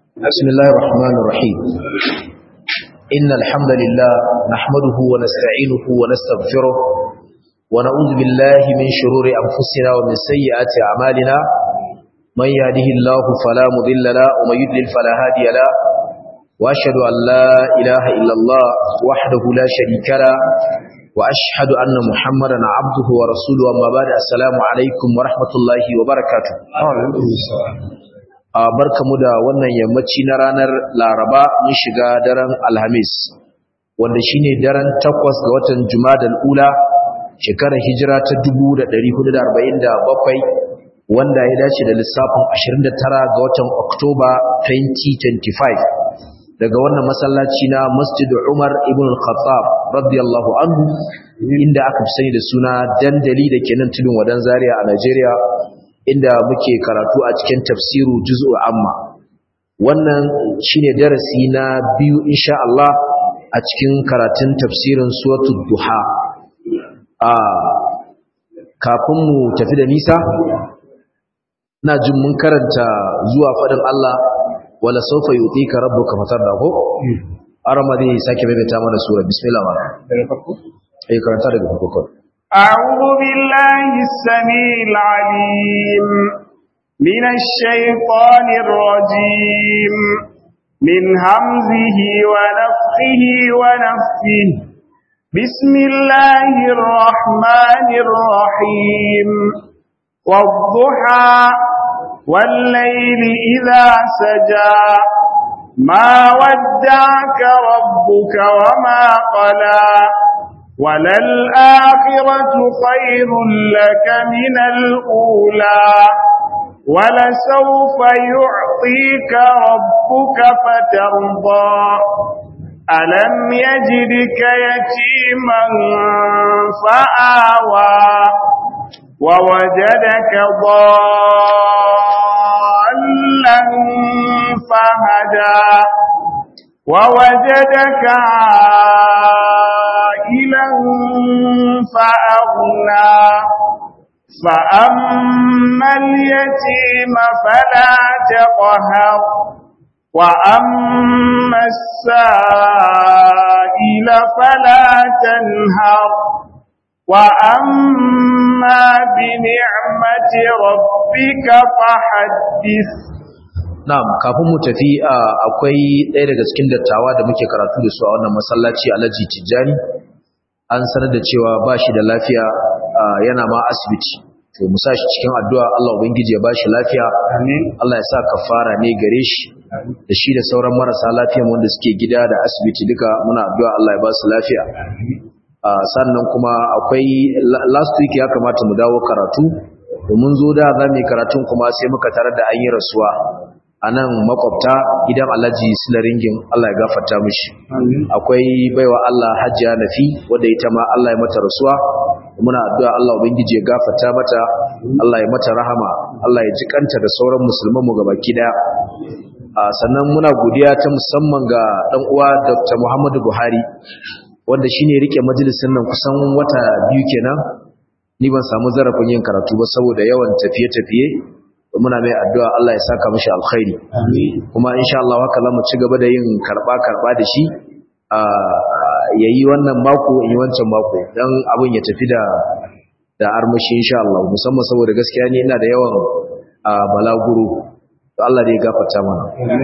بسم الله الرحمن الرحيم إن الحمد لله نحمده ونستعينه ونستغفره ونعوذ بالله من شرور أنفسنا ومن سيئات أعمالنا من يهده الله فلا مضل له ومن يضلل فلا هادي له وأشهد أن لا إله إلا الله وحده لا شريك له وأشهد أن محمدا عبده ورسوله أما بعد السلام عليكم ورحمة الله وبركاته a barkamu da wannan yammaci na ranar laraba mun shiga daren alhamis wanda shine daren takwas ga watan jumadal ula shekarar hijira ta 1447 wanda ya dace da lissafin 29 ga watan oktoba 2025 daga wannan masallaci na masjid umar ibn al-khattab radiyallahu anhu inda aka fi sani da suna dandali da ke nan tudun wadan zaria a najeriya inda muke karatu a cikin tafsiru juz'u amma wannan shine darasi na biyu insha Allah a cikin karatun tafsirin suratul duha a kafin mu tafi da nisa ina jin mun karanta zuwa fadin Allah wala sawfa yutika rabbuka fatarda ko arama zai sake maimaita mana sura bismillah daga farko eh karanta daga farko أعوذ بالله السميع العليم من الشيطان الرجيم من همزه ونفخه ونفثه بسم الله الرحمن الرحيم والضحى والليل إذا سجى ما ودعك ربك وما قلى وللآخرة خير لك من الأولى ولسوف يعطيك ربك فترضى ألم يجدك يتيما فآوى ووجدك ضالا فهدى ووجدك عائلا فأغنى فأما اليتيم فلا تقهر وأما السائل فلا تنهر وأما بنعمة ربك فحدث Na'am, kafin mu tafi akwai ɗaya daga cikin dattawa da muke karatu da su a wannan masallaci Alhaji Tijjani. An sanar da cewa ba shi da lafiya yana ma asibiti. To mu sa shi cikin addu'a Allah Ubangiji ya ba shi lafiya. Allah ya sa kafara ne gare shi. Da shi da sauran marasa lafiya wanda suke gida da asibiti duka muna addu'a Allah ya ba su lafiya. sannan kuma akwai last week ya kamata mu dawo karatu. Mun zo da za mu yi karatun kuma sai muka tarar da an yi rasuwa. a nan makwabta gidan alhaji silaringin Allah ya gafarta mishi akwai baiwa Allah hajjiya nafi wadda ita ma Allah ya mata rasuwa muna addu'a Allah ubangiji ya gafarta mata Allah ya mata rahama Allah ya jikanta da sauran musulman mu gabaki daya sannan muna godiya ta musamman ga dan uwa Dr. Muhammadu Buhari wanda shine rike majalisin nan kusan wata biyu kenan ni ban samu zarafin yin karatu ba saboda yawan tafiye-tafiye muna mai addu'a Allah ya saka mashi alkhairi kuma insha Allah haka za mu ci gaba da yin karba karba da shi yayi wannan mako yi wancan mako dan abin ya tafi da da armashi insha Allah musamman saboda gaskiya ni ina da yawan balaguro to Allah da ya gafarta mana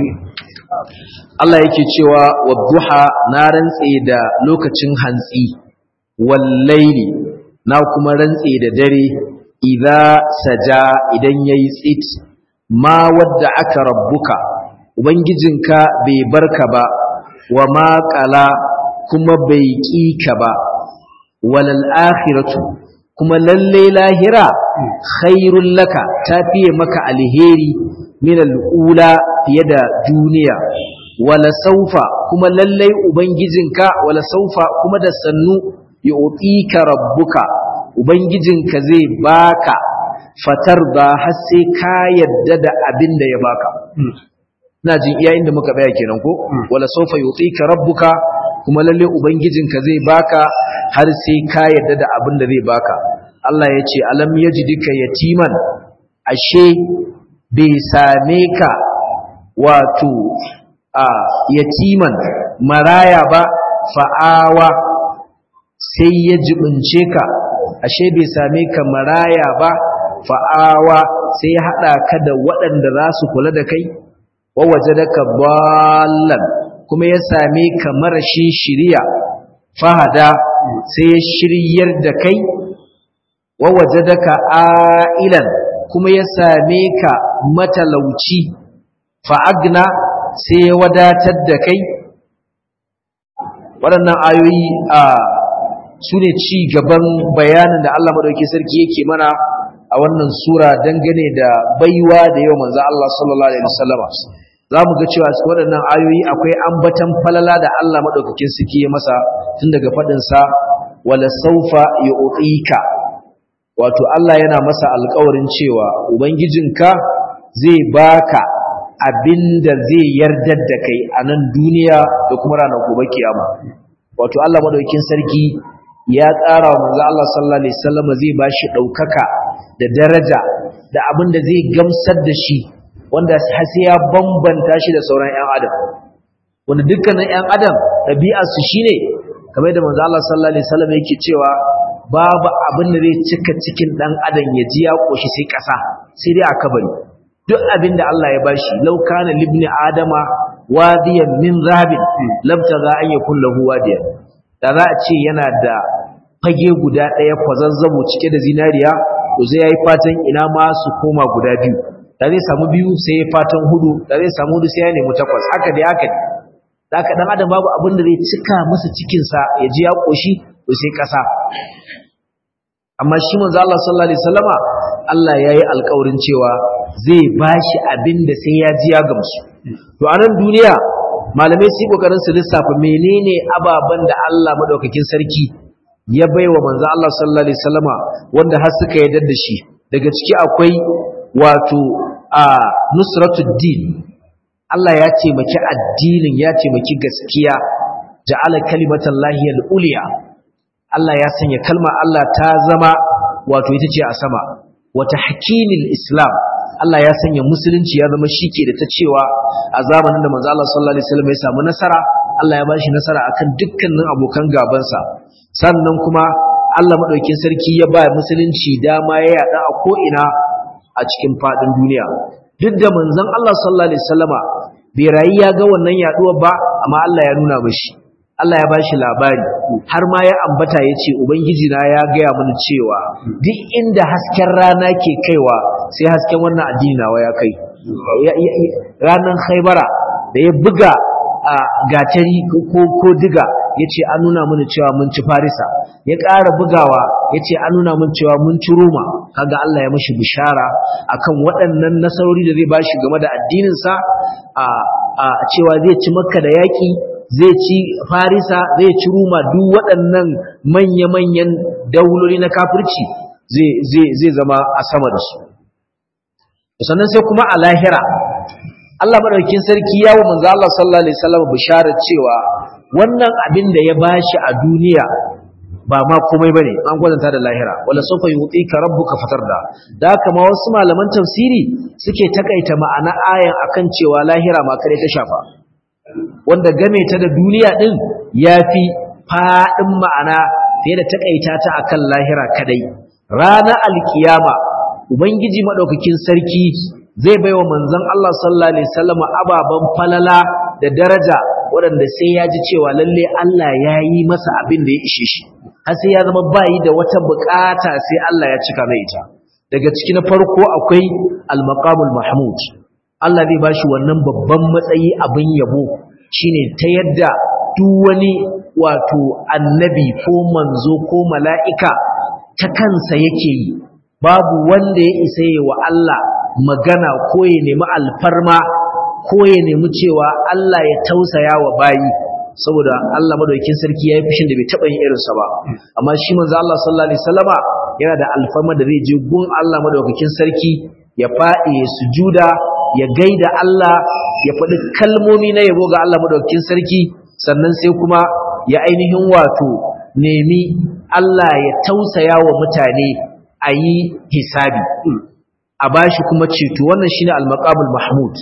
Allah yake cewa wadduha na rantse da lokacin hantsi wallaili na kuma rantse da dare idza saja idan yayi tsit ma wadda aka rabbuka ubangijinka bai barka ba wa ma qala kuma bai kika ba walal akhiratu kuma lalle lahira khairul laka tafiye maka alheri min al'ula fiye da duniya wala saufa kuma lalle ubangijinka wala saufa kuma da sannu yu'tika rabbuka Ubangijinka zai baka fatar ba har sai ka yadda da abin da ya baka. Ina jin iya inda muka tsaya kenan ko? Wala sofa yutika rabbuka kuma lalle Ubangijinka zai baka har sai ka yadda da abin da zai baka. Allah ya ce alam yajidika yatiman ashe bai same ka wato a yatiman maraya ba fa'awa sai ya jibince ka ashe bai same ka maraya ba fa'awa sai ya haɗa ka da waɗanda za su kula da kai wawaje da ka ballan kuma ya same ka marashin shirya fahada sai ya shiryar da kai wawaje da ka ailan kuma ya same ka matalauci fa'agna sai ya wadatar da kai waɗannan ayoyi a su ne ci gaban bayanin da Allah maɗauki sarki yake mana a wannan sura dangane da baiwa da yau manzo Allah sallallahu alaihi wasallama za mu ga cewa cikin waɗannan ayoyi akwai ambatan falala da Allah maɗaukakin sarki ya masa tun daga faɗinsa wala saufa yu'tika wato Allah yana masa alƙawarin cewa ubangijinka zai baka abinda zai yardar da kai a nan duniya da kuma ranar gobe kiyama wato Allah madaukakin sarki ya tsara wa manzo Allah sallallahu alaihi wasallam zai bashi daukaka da daraja da abinda zai gamsar da shi wanda har sai ya bambanta shi da sauran ƴan adam wanda dukkanin ƴan adam ɗabi'ar su shine kamar da manzo Allah sallallahu alaihi wasallam yake cewa babu abin da zai cika cikin dan adam ya ji ya koshi sai kasa sai dai a kabari duk abin da Allah ya bashi law kana libni adama wadiyan min zahabin labtaga an yakun lahu wadiyan da za a ce yana da fage guda ɗaya kwazazzabo cike da zinariya to zai yayi fatan ina ma su koma guda biyu da zai samu biyu sai ya fatan hudu da zai samu hudu sai ya nemi takwas haka dai haka da haka dan adam babu abin da zai cika masa cikin sa ya ji ya koshi to sai kasa amma shi manzo Allah sallallahu alaihi wasallama Allah yayi alƙawarin cewa zai bashi abin da sai ya ji ya gamsu to a nan duniya malamai su kokarin su lissafa menene ababan da Allah madaukakin sarki ya baiwa manzo Allah sallallahu alaihi wasallama wanda har suka yarda da shi daga ciki akwai wato a nusratud din Allah ya taimaki addinin ya taimaki gaskiya ja'ala kalimatallahi al-ulya Allah ya sanya kalma Allah ta zama wato ita ce a sama wata hakimil islam Allah ya sanya musulunci ya zama shike da ta cewa a zamanin da manzo Allah sallallahu alaihi wasallam ya samu nasara Allah ya bashi nasara akan dukkanin abokan gabansa sannan kuma Allah madaukakin sarki ya ba musulunci dama ya yada a ko ina a cikin fadin duniya duk da manzon Allah sallallahu alaihi wasallama bai rayi ya ga wannan yaduwar ba amma Allah ya nuna mashi Allah ya bashi labari har ma ya ambata ya ce Ubangiji na ya gaya mana cewa duk inda hasken rana ke kaiwa sai hasken wannan addini nawa ya kai ranar haibara da ya buga a gatari ko diga ya ce an nuna mana cewa mun ci farisa ya ƙara bugawa ya ce an nuna mun cewa mun ci roma kaga Allah ya mashi bishara akan waɗannan nasarori da zai bashi game da addininsa a cewa zai ci makka da yaƙi zai ci farisa zai ci ruma duk waɗannan manya-manyan dauloli na kafirci zai zama a sama da su sannan sai kuma a lahira Allah madaukakin sarki yawo manzo Allah sallallahu alaihi wasallam bisharar cewa wannan abin da ya bashi a duniya ba ma komai bane an gwazanta da lahira wala sawfa yutika rabbuka fatarda da haka ma wasu malaman tafsiri suke takaita ma'ana ayan akan cewa lahira ma kare ta shafa wanda game ta da duniya din yafi fadin ma'ana fiye da takaita ta akan lahira kadai ranar alkiyama ubangiji madaukakin sarki zai baiwa manzon Allah sallallahu alaihi wasallam ababan falala da daraja waɗanda sai ya ji cewa lalle Allah ya yi masa abin da ya ishe shi har sai ya zama bayi da wata bukata sai Allah ya cika mai ita daga ciki na farko akwai al-maqamul mahmud Allah zai bashi wannan babban matsayi abin yabo shine ta yadda duk wani wato annabi ko manzo ko mala'ika ta kansa yake yi babu wanda ya isa yi wa Allah magana ko ya nemi alfarma ko ya nemi cewa Allah ya tausaya wa bayi saboda Allah madaukakin sarki yayi fushin da bai taba yin irinsa ba amma shi manzo Allah sallallahu alaihi wasallama yana da alfarma da zai je gun Allah madaukakin sarki ya faɗi ya sujuda ya gaida Allah ya faɗi kalmomi na yabo ga Allah madaukakin sarki sannan sai kuma ya ainihin wato nemi Allah ya tausaya wa mutane a yi hisabi a bashi kuma ceto wannan shine al-maqamul mahmud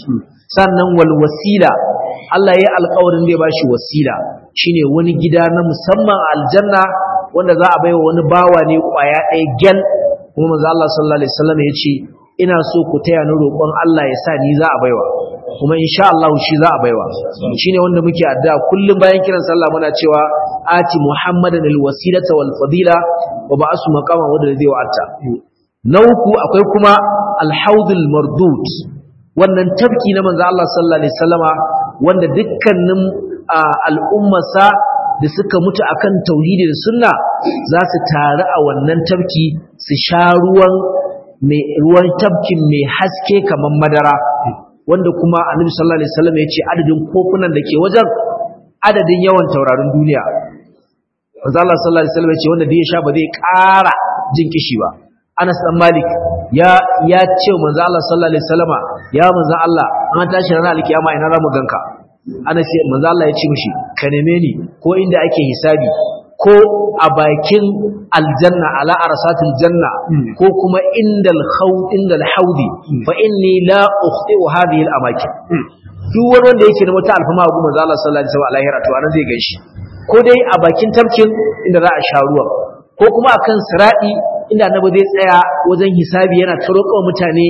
sannan wal wasila Allah ya alƙawarin zai bashi wasila shine wani gida na musamman aljanna wanda za a baiwa wani bawa ne kwaya ɗaya gyal kuma manzo Allah sallallahu alaihi wasallam ya ce ina so ku taya ni roƙon Allah ya sa ni za a baiwa kuma insha Allah shi za a baiwa shine wanda muke addu'a kullum bayan kiran sallah muna cewa ati muhammadan alwasilata wal fadila wa ba'asu maqama wanda zai wa'ata na uku akwai kuma alhaudul mardud wannan tafki na manzo Allah sallallahu alaihi wasallama wanda dukkanin al'ummarsa da suka mutu akan tauhidi da sunna za su taru a wannan tafki su sha ruwan mai ruwan tafkin mai haske kamar madara wanda kuma annabi sallallahu alaihi wasallam ya ce adadin kofunan da ke wajen adadin yawan taurarin duniya manzo Allah sallallahu alaihi wasallam ya ce wanda da ya sha ba zai ƙara jin kishi ba Anas dan Malik ya ya ce manzo Allah sallallahu alaihi wasallama ya manzo Allah an tashi ranar alkiyama ina ramu ganka Anas manzo Allah ya ce mishi ka neme ni ko inda ake hisabi ko a bakin aljanna ala arsatil janna ko kuma indal khawd indal haudi fa inni la ukhti'u hadhihi al amakin duk wani wanda yake da wata alfama ga manzo Allah sallallahu alaihi wasallam alahira to anan zai ganshi ko dai a bakin tafkin inda za a sha ruwa ko kuma akan siradi inda annabi zai tsaya wajen hisabi yana taroƙa mutane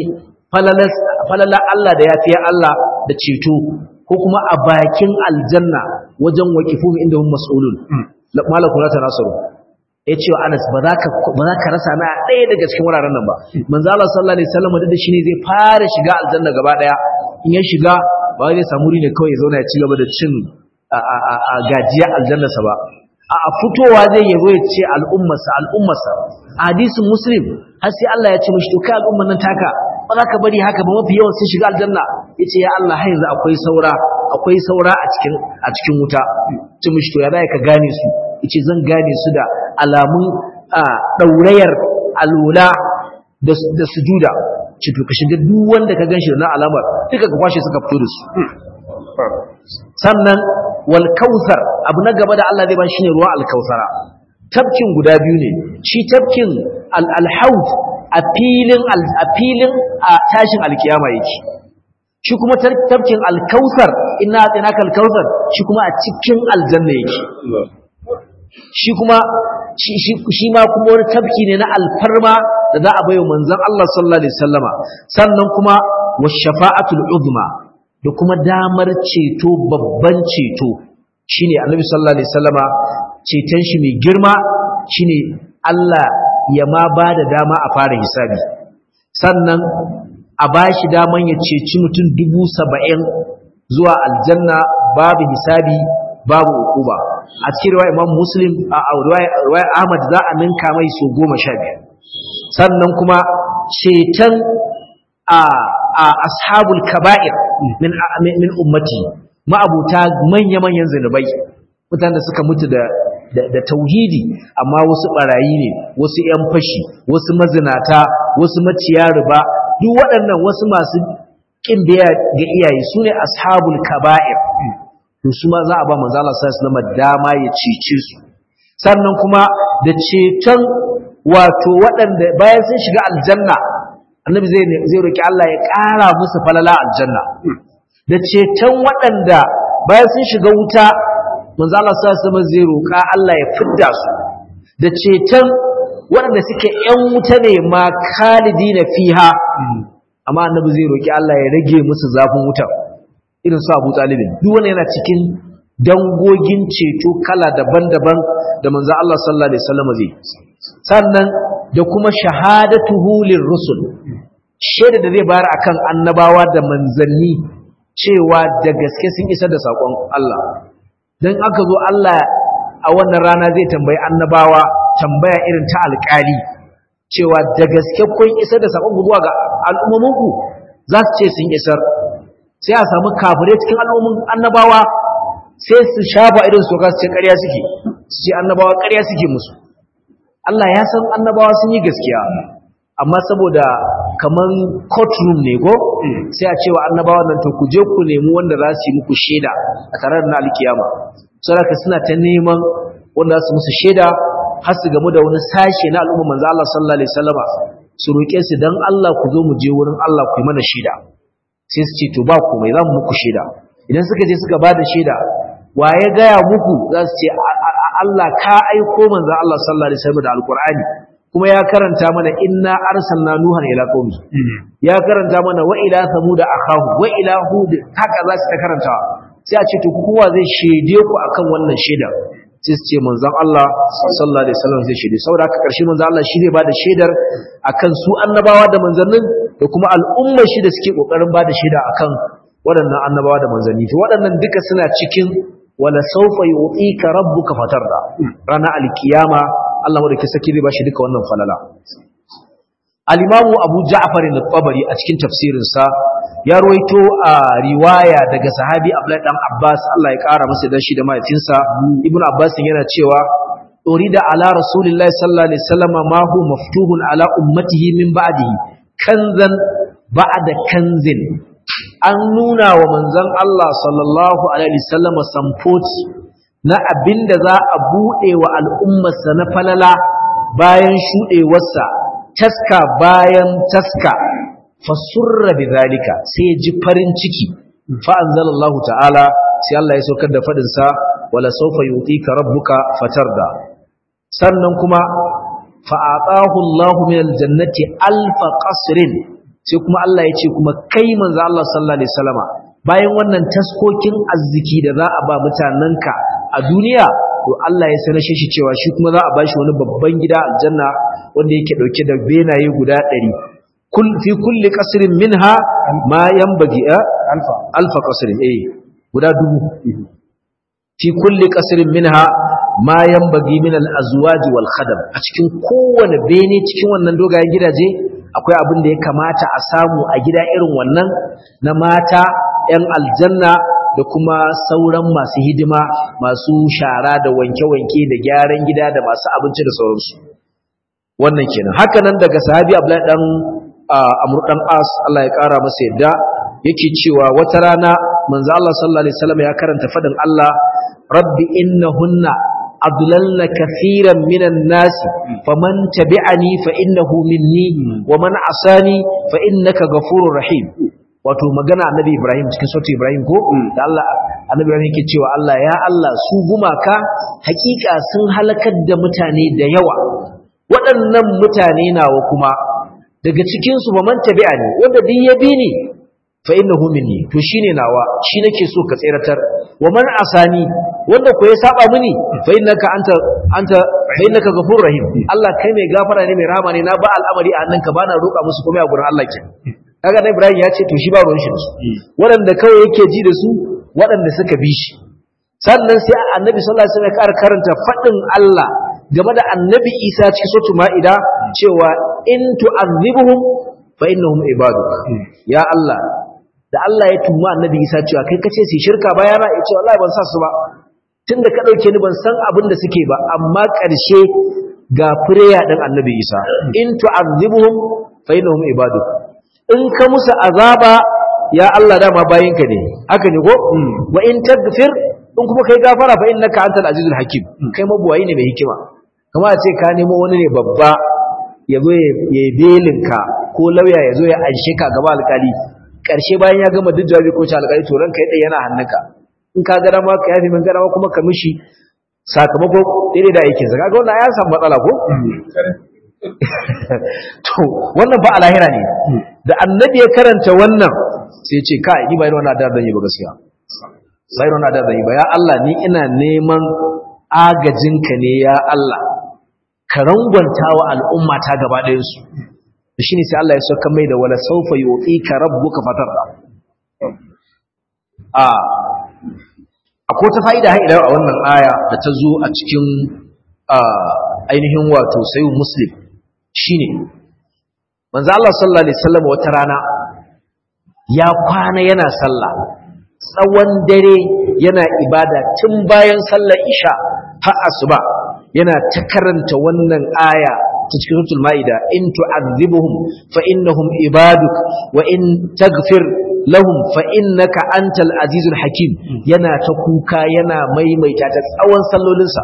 falala Allah da yafiya Allah da ceto ko kuma a bakin aljanna wajen waqifu inda hum mas'ulun malaku la tanasaru ya ce wa Anas ba za ka rasa na ɗaya daga cikin wuraren nan ba manzo Allah sallallahu alaihi wasallam da shi ne zai fara shiga aljanna gaba daya in ya shiga ba zai samu ne kawai ya zauna ya ci gaba da cin a gajiya aljannarsa ba a fitowa zai yabo ya ce al'ummarsa al'ummarsa hadisin muslim har sai Allah ya ce mishi to kai al'ummar nan taka ba za ka bari haka ba mafi yawan sun shiga aljanna ya ce ya Allah har yanzu akwai saura akwai saura a cikin a cikin wuta ce mishi to ya za ka gane su yace zan gane su da alamun daurayar alula da sujuda ce to ka shiga duk wanda ka ganshi da na alamar duka ka kwashe suka fito da su sannan wal kautsar abu na gaba da Allah zai ba shine ruwan alkausara tafkin guda biyu ne shi tafkin al-haud a filin a filin a tashin alkiyama yake shi kuma tafkin alkausar inna atinaka alkausar shi kuma a cikin aljanna yake shi kuma shi ma kuma wani tafki ne na alfarma da za a bai wa manzon Allah sallallahu alaihi wasallama sannan kuma washafa'atul uzma da kuma damar ceto babban ceto shine annabi sallallahu alaihi wasallama ceton shi mai girma shine Allah ya ma ba da dama a fara hisabi sannan a ba shi daman ya ceci mutum dubu saba'in zuwa aljanna babu hisabi babu ukuba a cikin riwaya imam muslim a riwaya ahmad za a ninka mai so goma sha biyar sannan kuma ceton a ashabul kaba'ir min min ummati ma'abuta manya-manyan zanubai mutanen da suka mutu da da tauhidi amma wasu barayi ne wasu yan fashi wasu mazinata wasu maciya riba duk waɗannan wasu masu kin biya ga iyaye sune ashabul kaba'ir to su ma za a ba manzo Allah sallallahu alaihi dama ya cece su sannan kuma da ceton wato waɗanda bayan sun shiga aljanna annabi zai zai roki Allah ya ƙara musu falala aljanna da ceton waɗanda bayan sun shiga wuta manzo Allah sallallahu alaihi zai roka Allah ya fidda su da ceton waɗanda suke ƴan wuta ne ma khalidina fiha amma annabi zai roki Allah ya rage musu zafin wutar irin su Abu Talibin duk wanda yana cikin dangogin ceto kala daban-daban da manzo Allah sallallahu alaihi wasallam zai sannan da kuma shahadatuhu lirrusul shaida da zai bayar akan annabawa da manzanni cewa da gaske sun isar da sakon Allah dan aka zo Allah a wannan rana zai tambayi annabawa tambaya irin ta alƙali cewa da gaske kun isar da sakon zuwa ga al'ummomanku za su ce sun isar sai a samu kafirai cikin al'ummin annabawa sai su shafa irin su ka su ce ƙarya suke su ce annabawa ƙarya suke musu Allah ya san annabawa sun yi gaskiya amma saboda kaman courtroom ne ko sai a cewa annabawa nan to ku je ku nemi wanda za su yi muku shaida a tare da na alkiyama saboda suna ta neman wanda za su musu shaida har su gamu da wani sashe na al'umma manzo Allah sallallahu alaihi wasallama su roƙe su dan Allah ku zo mu je wurin Allah ku yi mana shaida sai su ce to ba komai za mu muku shaida idan suka je suka ba da shaida wa ya gaya muku za su ce Allah ka aiko manzon Allah sallallahu alaihi wasallam da alqur'ani kuma ya karanta mana inna arsalna nuhan ila qaumi ya karanta mana wa ila samud akahu wa ila hud haka za su ta karantawa sai a ce to kowa zai shede ku akan wannan shaida sai su ce manzon Allah sallallahu alaihi wasallam zai shede saboda haka karshe manzon Allah shi zai bada shaidar akan su annabawa da manzannin da kuma al'ummar shi da suke kokarin bada shaida akan waɗannan annabawa da manzanni to waɗannan duka suna cikin wala sawfa yu'tika rabbuka fatarda rana alkiyama Allah madauki saki zai bashi duka wannan falala al-imamu Abu Ja'far al-Tabari a cikin tafsirin sa ya ruwaito a riwaya daga sahabi Abdullah dan Abbas Allah ya kara masa dan shi da mahaifinsa Ibn Abbas yana cewa urida ala rasulillahi sallallahu alaihi wasallam ma hu maftuhun ala ummatihi min ba'dihi kanzan ba'da kanzin an nuna wa manzon Allah sallallahu alaihi wasallam samfoti na abinda za a bude wa al'ummarsa na falala bayan shudewarsa taska bayan taska fasurra bidhalika sai ji farin ciki fa anzalallahu ta'ala sai Allah ya saukar da fadin sa wala sawfa yutika rabbuka fatarda sannan kuma fa atahu Allahu min aljannati alfa qasrin sai kuma Allah ya ce kuma kai manzo Allah sallallahu alaihi wasallama bayan wannan taskokin arziki da za a ba mutanenka a duniya to Allah ya sanar shi cewa shi kuma za a bashi wani babban gida aljanna wanda yake dauke da benaye guda 100 kul fi kulli qasrin minha ma yanbaghi alfa alfa qasrin eh guda dubu fi kulli qasrin minha ma yanbaghi min al-azwaj wal khadam a cikin kowane bene cikin wannan dogayen gidaje akwai abin da ya kamata a samu a gida irin wannan na mata 'yan aljanna da kuma sauran masu hidima masu shara da wanke-wanke da gyaran gida da masu abinci da sauransu wannan kenan haka nan daga sahabi abdullahi dan amr dan as Allah ya kara masa yadda yake cewa wata rana manzo Allah sallallahu alaihi wasallam ya karanta fadin Allah rabbi innahunna adlalna kathiran minan nasi faman tabi'ani fa innahu minni wa man asani fa innaka ghafurur rahim wato magana annabi Ibrahim cikin sautu Ibrahim ko da Allah annabi Ibrahim yake cewa Allah ya Allah su gumaka hakika sun halakar da mutane da yawa waɗannan mutane nawa kuma daga cikin su man tabi'ani wanda duk ya bi ni fa innahu minni to shine nawa shi nake so ka tseratar wa man asani wanda ko ya saba mini fa innaka anta anta fa innaka ghafurur rahim Allah kai mai gafara ne mai rahama ne na ba al'amari a hannunka bana roƙa musu komai a gurin Allah ke kaga na Ibrahim ya ce to shi ba ruwan shi su waɗanda kawai yake ji da su waɗanda suka bi shi sannan sai annabi sallallahu alaihi wasallam ya karanta faɗin Allah game da annabi Isa cikin suratul Ma'ida cewa in tu'azzibuhum fa innahum ibaduk ya Allah da Allah ya tuma annabi Isa cewa kai kace su shirka bayana ya ce wallahi ban sa su ba tunda ka dauke ni ban san abin da suke ba amma ƙarshe ga prayer din annabi Isa in tu'azzibuhum fa innahum ibaduk in ka musu azaba ya Allah dama bayinka ne haka ne ko wa in tagfir in kuma kai gafara fa innaka antal azizul hakim kai mabuwayi ne mai hikima kuma a ce ka nemo wani ne babba ya zo ya belin ka ko lauya ya zo ya anshe ka gaba alkali karshe bayan ya gama duk jawabi ko ci alkali to ranka ya yana hannunka in ka ga dama ka yafi min ga dama kuma ka mishi sakamako daidai da aikin sa kaga wannan ya samu matsala ko to wannan ba alahira ne da annabi ya karanta wannan sai ce kai ni ba irin wannan da zan yi ba gaskiya ba irin wannan da zan yi ba ya Allah ni ina neman agajinka ne ya Allah ka rangwanta wa al'umma ta gaba ɗayan su shine sai Allah ya sauka mai da wala sawfa yu'tika rabbuka fatarda a akwai ta fa'ida har ila a wannan aya da ta zo a cikin ainihin wato sayu muslim shine manzo Allah sallallahu alaihi wasallam wata rana ya kwana yana sallah tsawon dare yana ibada tun bayan sallar isha har asuba yana ta karanta wannan aya ta cikin suratul maida in tu'adhibuhum fa innahum ibaduk wa in taghfir lahum fa innaka antal azizul hakim yana ta kuka yana maimaita ta tsawon sallolinsa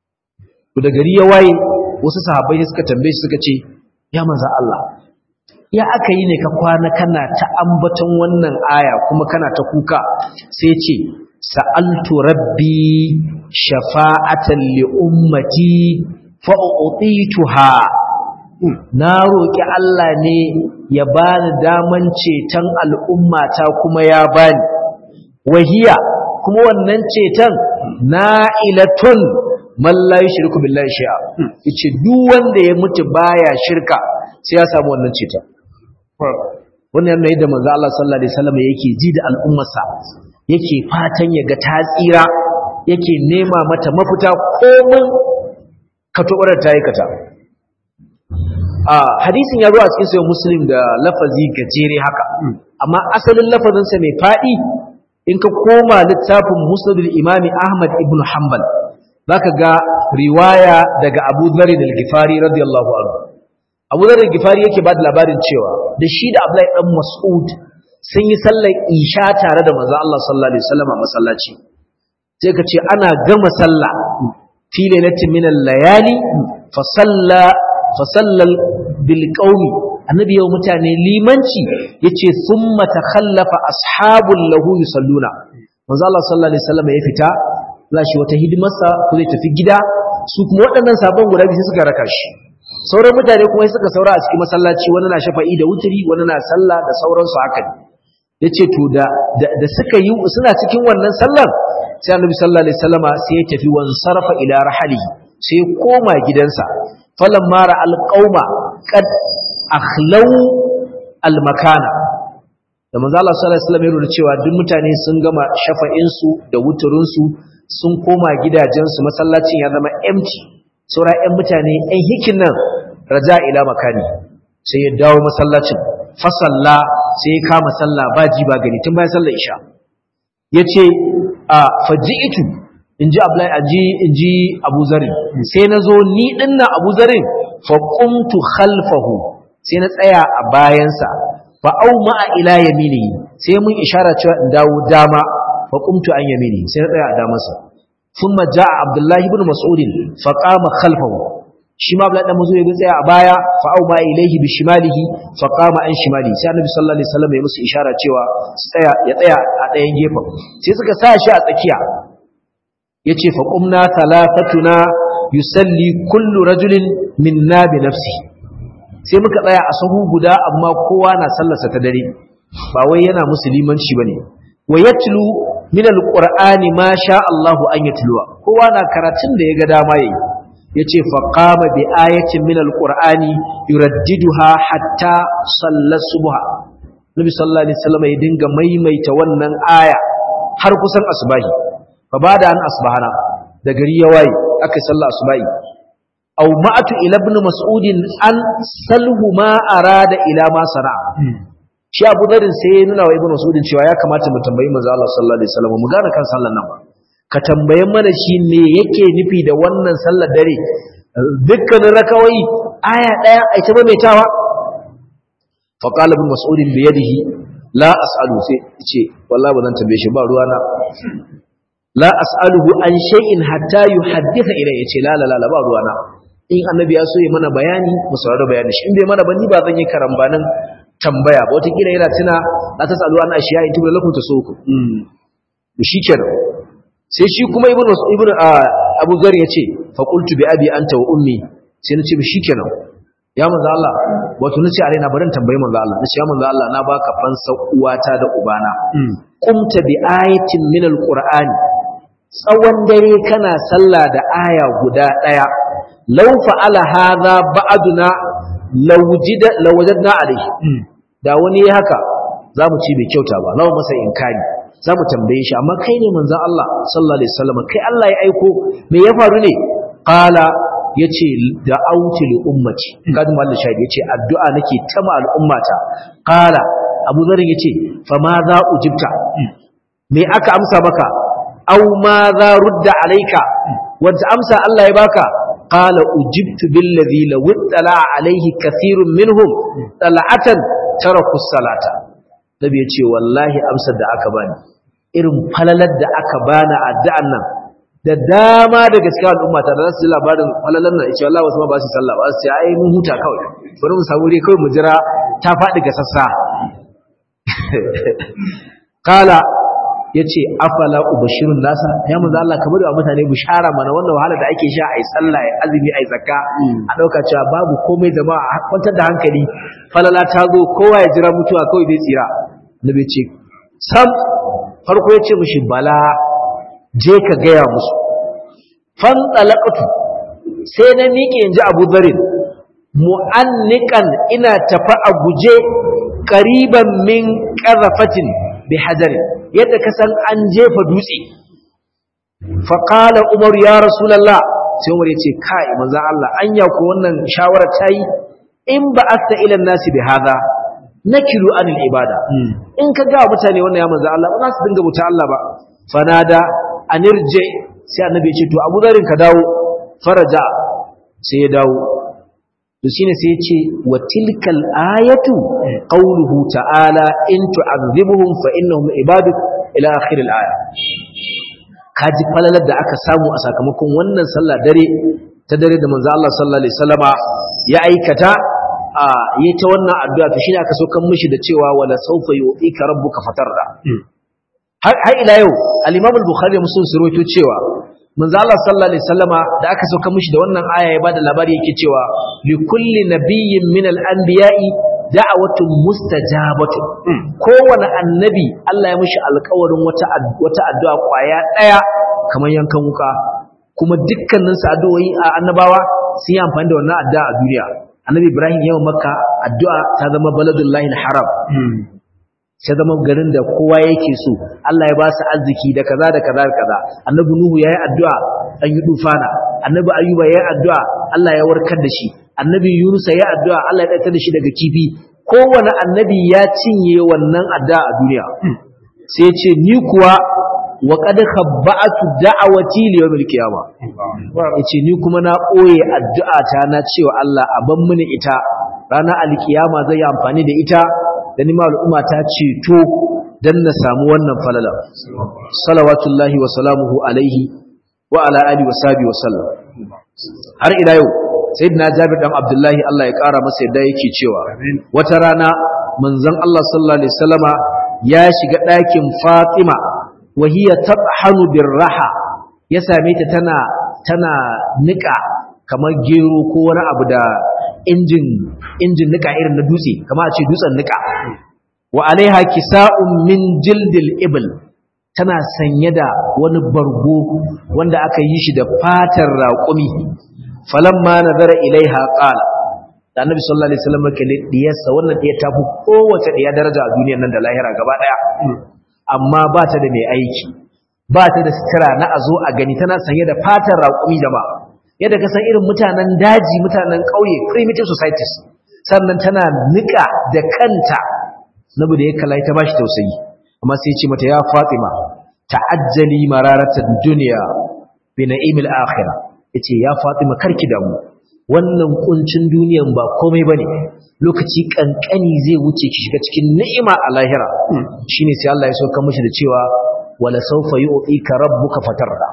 da gari ya waye wasu sahabbai suka tambaye shi suka ce ya manzo Allah ya aka yi ne ka kwana kana ta ambaton wannan aya kuma kana ta kuka sai ce sa'altu rabbi shafa'atan li ummati fa u'tituha na roki Allah ne ya bani daman ceton al'ummata kuma ya bani wahiya kuma wannan ceton na'ilatun man la yushriku billahi shay'a yace duk wanda ya mutu baya shirka sai ya samu wannan ceton wannan yana yadda manzo Allah sallallahu alaihi wasallam yake ji da al'ummarsa yake fatan ya ga ta tsira yake nema mata mafita komin katobarar ta aikata a hadisin ya zo a cikin sayyid muslim da lafazi gajere haka amma asalin lafazinsa mai fadi in ka koma littafin musnadul imami ahmad ibn hanbal zaka ga riwaya daga abu dharr al-ghifari radiyallahu anhu abu dharr al-ghifari yake ba da labarin cewa da shi da abdullahi dan mas'ud sun yi sallar isha tare da manzo Allah sallallahu alaihi wasallam a masallaci sai ka ce ana gama sallah fi lailatin min al-layali fa salla fa sallal bil qaumi annabi yau mutane limanci yace thumma takhallafa ashabul lahu yusalluna manzo Allah sallallahu alaihi wasallam ya fita shi wata hidimarsa ko zai tafi gida su kuma waɗannan sabon guda biyu suka raka shi sauran mutane kuma suka saura a cikin masallaci wani na shafa'i da wuturi wani na sallah da sauransu haka ne yace to da da suka yi suna cikin wannan sallar sai annabi sallallahu alaihi wasallama sai ya tafi wan sarfa ila rahalihi sai ya koma gidansa falamma ra alqauma qad akhlau almakana da manzo Allah sallallahu alaihi wasallam ya nuna cewa duk mutane sun gama shafa'in su da wuturin su sun koma gidajen su masallacin ya zama empty saura ƴan mutane ƴan hikin nan raja ila makani sai ya dawo masallacin fasalla sai ya kama sallah ba ji ba gani tun bayan sallar isha yace a faji'tu inji Abdullahi aji inji Abu Zarin sai nazo ni dinnan Abu Zarin fa qumtu khalfahu sai na tsaya a bayansa fa au ma'a ila yaminihi sai mun ishara cewa in dawo dama fa qumtu an yamini sai na tsaya a damansa thumma jaa abdullahi ibn mas'ud fa qama khalfahu shi ma abdullahi dan mazo ya tsaya a baya fa au ma'a ilaihi bi shimalihi fa qama an shimali sai annabi sallallahu alaihi wasallam ya musu ishara cewa su tsaya ya tsaya a ɗayan gefen sai suka sa shi a tsakiya yace fa qumna thalathatuna yusalli kullu rajulin minna bi nafsihi sai muka tsaya a sahu guda amma kowa na sallarsa ta dare ba wai yana musulmanci bane wa yatlu min alqur'ani ma sha Allah an yatluwa kowa na karatun da yaga dama yayi yace fa qama bi ayatin min alqur'ani yuraddiduha hatta salla subha nabi sallallahu alaihi wasallam ya dinga maimaita wannan aya har kusan asbahi fa bada an asbahana da gari ya waye aka sallah asbahi أو مأت إلى ابن مسعود أن سله ما أراد إلى ما صنع shi Abu Dharr sai ya nuna wa Ibn Mas'ud cewa ya kamata mu tambayi manzo Allah sallallahu alaihi wasallam mu gane kan sallar nan ba ka tambaye mana shi me yake nufi da wannan sallar dare dukkanin rakawai aya daya ai ta maimaitawa fa qala Ibn Mas'ud bi yadihi la as'alu sai ce wallahi ba zan tambaye shi ba ruwana la as'aluhu an shay'in hatta yuhaddisa ilayya yace la la la ba ruwana in annabi ya so ya mana bayani mu saurari bayani shi in bai mana ba ni ba zan yi karambanin tambaya ba wata kila yana tuna la tasalu an ashiya in tubula lakum tasuku mm shi kenan sai shi kuma ibnu ibnu abu zar yace fa qultu bi abi anta wa ummi sai nace shi kenan ya manzo Allah wato nace a raina barin tambayi manzo Allah nace ya manzo Allah na baka fansa uwata da ubana qumta bi ayatin min alqur'ani tsawon dare kana sallah da aya guda daya law fa'ala hadha ba'duna lawjida lawajadna alayhi da wani ya haka zamu ci bai kyauta ba lawa masa inkari zamu tambaye shi amma kai ne manzon Allah sallallahu alaihi wasallam kai Allah ya aiko me ya faru ne qala yace da'awtu li ummati kadu mallan shahid yace addu'a nake ta ma al'ummata qala abu dharr yace fa ma za ujibta me aka amsa maka aw ma za rudda alayka wanda amsa Allah ya baka qala ujibtu billadhi law ittala alayhi kathirun minhum tal'atan taraku salata nabi yace wallahi amsar da aka bani irin falalar da aka bani addu'an nan da dama da gaskiya al'umma ta da su labarin falalan nan insha Allah wasu ma ba su sallah ba su ce ai mun huta kawai bari mu samu dai kawai mu jira ta faɗi ga sassa kala yace afala ubashirun nasa ya manzo Allah kamar da mutane bishara mana wannan wahala da ake sha ai sallah ai azumi ai zakka a dauka cewa babu komai jama'a kwantar da hankali falala ta zo kowa ya jira mutuwa kawai zai tsira nabi ce sam farko yace mishi bala je ka gaya musu fan talaqatu sai na miƙe inji Abu Dharin mu'annikan ina tafa a guje qariban min qarafatin bi hajarin yadda ka san an jefa dutse fa qala umar ya rasulullah sai umar ya ce kai manzo Allah anya ko wannan shawara tayi in ba asta ila nasi bi hada nakilu anil ibada in ka ga mutane wannan ya manzo Allah ba za su dinga buta Allah ba fanada anirje sai annabi ya ce to Abu Dharin ka dawo faraja sai ya dawo to shine sai ya ce wa tilkal ayatu qawluhu ta'ala in tu'adhibuhum fa innahum ibaduk ila akhir al-aya kaji falalar da aka samu a sakamakon wannan sallah dare ta dare da manzo Allah sallallahu alaihi wasallama ya aikata a yi ta wannan addu'a to shine aka so kan mishi da cewa wala sawfa yu'tika rabbuka fatarda har ila yau al-imam al-bukhari muslim su rawaito cewa manzo Allah sallallahu alaihi wasallama da aka sauka mishi da wannan aya ya bada labari yake cewa li kulli nabiyyin min al-anbiya'i da'watun mustajabatu kowane annabi Allah ya mishi alƙawarin wata wata addu'a kwaya daya kamar yankan wuka kuma dukkanin su addu'o'i a annabawa sun yi amfani da wannan addu'a a duniya annabi Ibrahim yawan makka addu'a ta zama baladullahi haram sai zama garin da kowa yake so Allah ya ba su arziki da kaza da kaza da kaza annabi nuhu yayi addu'a an yi dufana annabi ayuba yayi addu'a Allah ya warkar da shi annabi yunus yayi addu'a Allah ya daitar da shi daga kifi kowane annabi ya cinye wannan addu'a a duniya sai ce ni kuwa wa qad khabba'tu da'awati li yawmil qiyama yace ni kuma na boye addu'a ta na cewa Allah a ban mini ita ranar alkiyama zai yi amfani da ita da nima al'umma ta ceto don na samu wannan falala salawatullahi wa salamuhu alaihi wa ala ali wa sabi wa sallam har ila yau sayyidina jabir dan abdullahi Allah ya kara masa yadda yake cewa wata rana manzon Allah sallallahu alaihi wasallama ya shiga ɗakin Fatima wa hiya tabhanu birraha ya same ta tana tana nika kamar gero ko wani abu da injin injin nika irin na dutse kamar a ce dutsen nika wa alaiha kisa'un min jildil ibl tana sanye da wani bargo wanda aka yi shi da fatar raƙumi falamma nazara ilaiha qala da annabi sallallahu alaihi wasallam kalle diyarsa wannan diya ta fi kowace diya daraja a duniyar nan da lahira gaba daya amma ba ta da mai aiki ba ta da sutura na azo a gani tana sanye da fatar raƙumi jama'a yadda ka san irin mutanen daji mutanen ƙauye primitive societies sannan tana nika da kanta nabi da ya kalla ta bashi tausayi amma sai ya ce mata ya Fatima ta'ajjali mararatan dunya bi na'imil akhirah yace ya Fatima karki damu wannan kuncin duniyan ba komai bane lokaci kankani zai wuce ki shiga cikin ni'ima a lahira shine sai Allah ya sauka mishi da cewa wala sawfa yu'tika rabbuka fatarda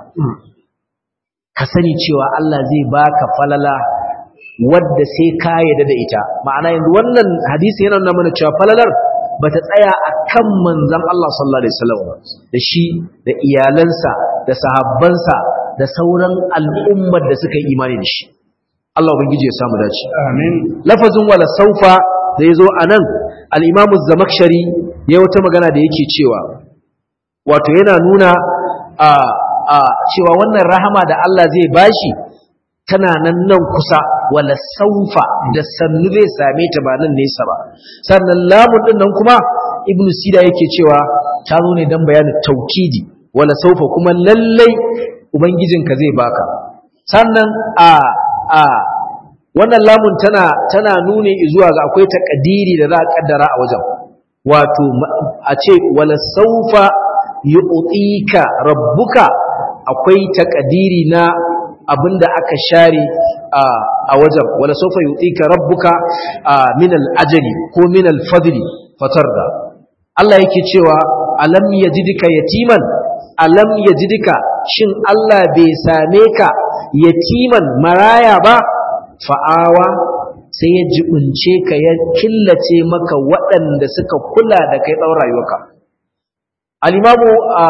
ka sani cewa Allah zai baka falala wadda sai ka yarda da ita ma'ana yanzu wannan hadisi yana nuna mana cewa falalar bata tsaya akan manzon Allah sallallahu alaihi wasallam da shi da iyalansa da sahabbansa da sauran al'ummar da suka yi imani da shi Allah ubangiji ya samu dace amin lafazin wala saufa da yazo anan al-Imam az-Zamakhshari ya wata magana da yake cewa wato yana nuna a a cewa wannan rahama da Allah zai bashi tana nan nan kusa wala saufa da sannu zai same ta ba nan nesa ba sannan lamun din nan kuma ibn sida yake cewa ta zo ne dan bayanin taukidi wala saufa kuma lallai ubangijinka zai baka sannan a a wannan lamun tana tana nuni zuwa ga akwai takadiri da za a kaddara a wajen wato a ce wala saufa yu'tika rabbuka akwai takadiri na abinda aka share a wajen wala saufa yu'tika rabbuka min al-ajli ko min al-fadli fatarda Allah yake cewa alam yajidika yatiman alam yajidika shin Allah bai same ka yatiman maraya ba fa'awa sai ya jibince ka ya killace maka waɗanda suka kula da kai tsawon rayuwarka al-imamu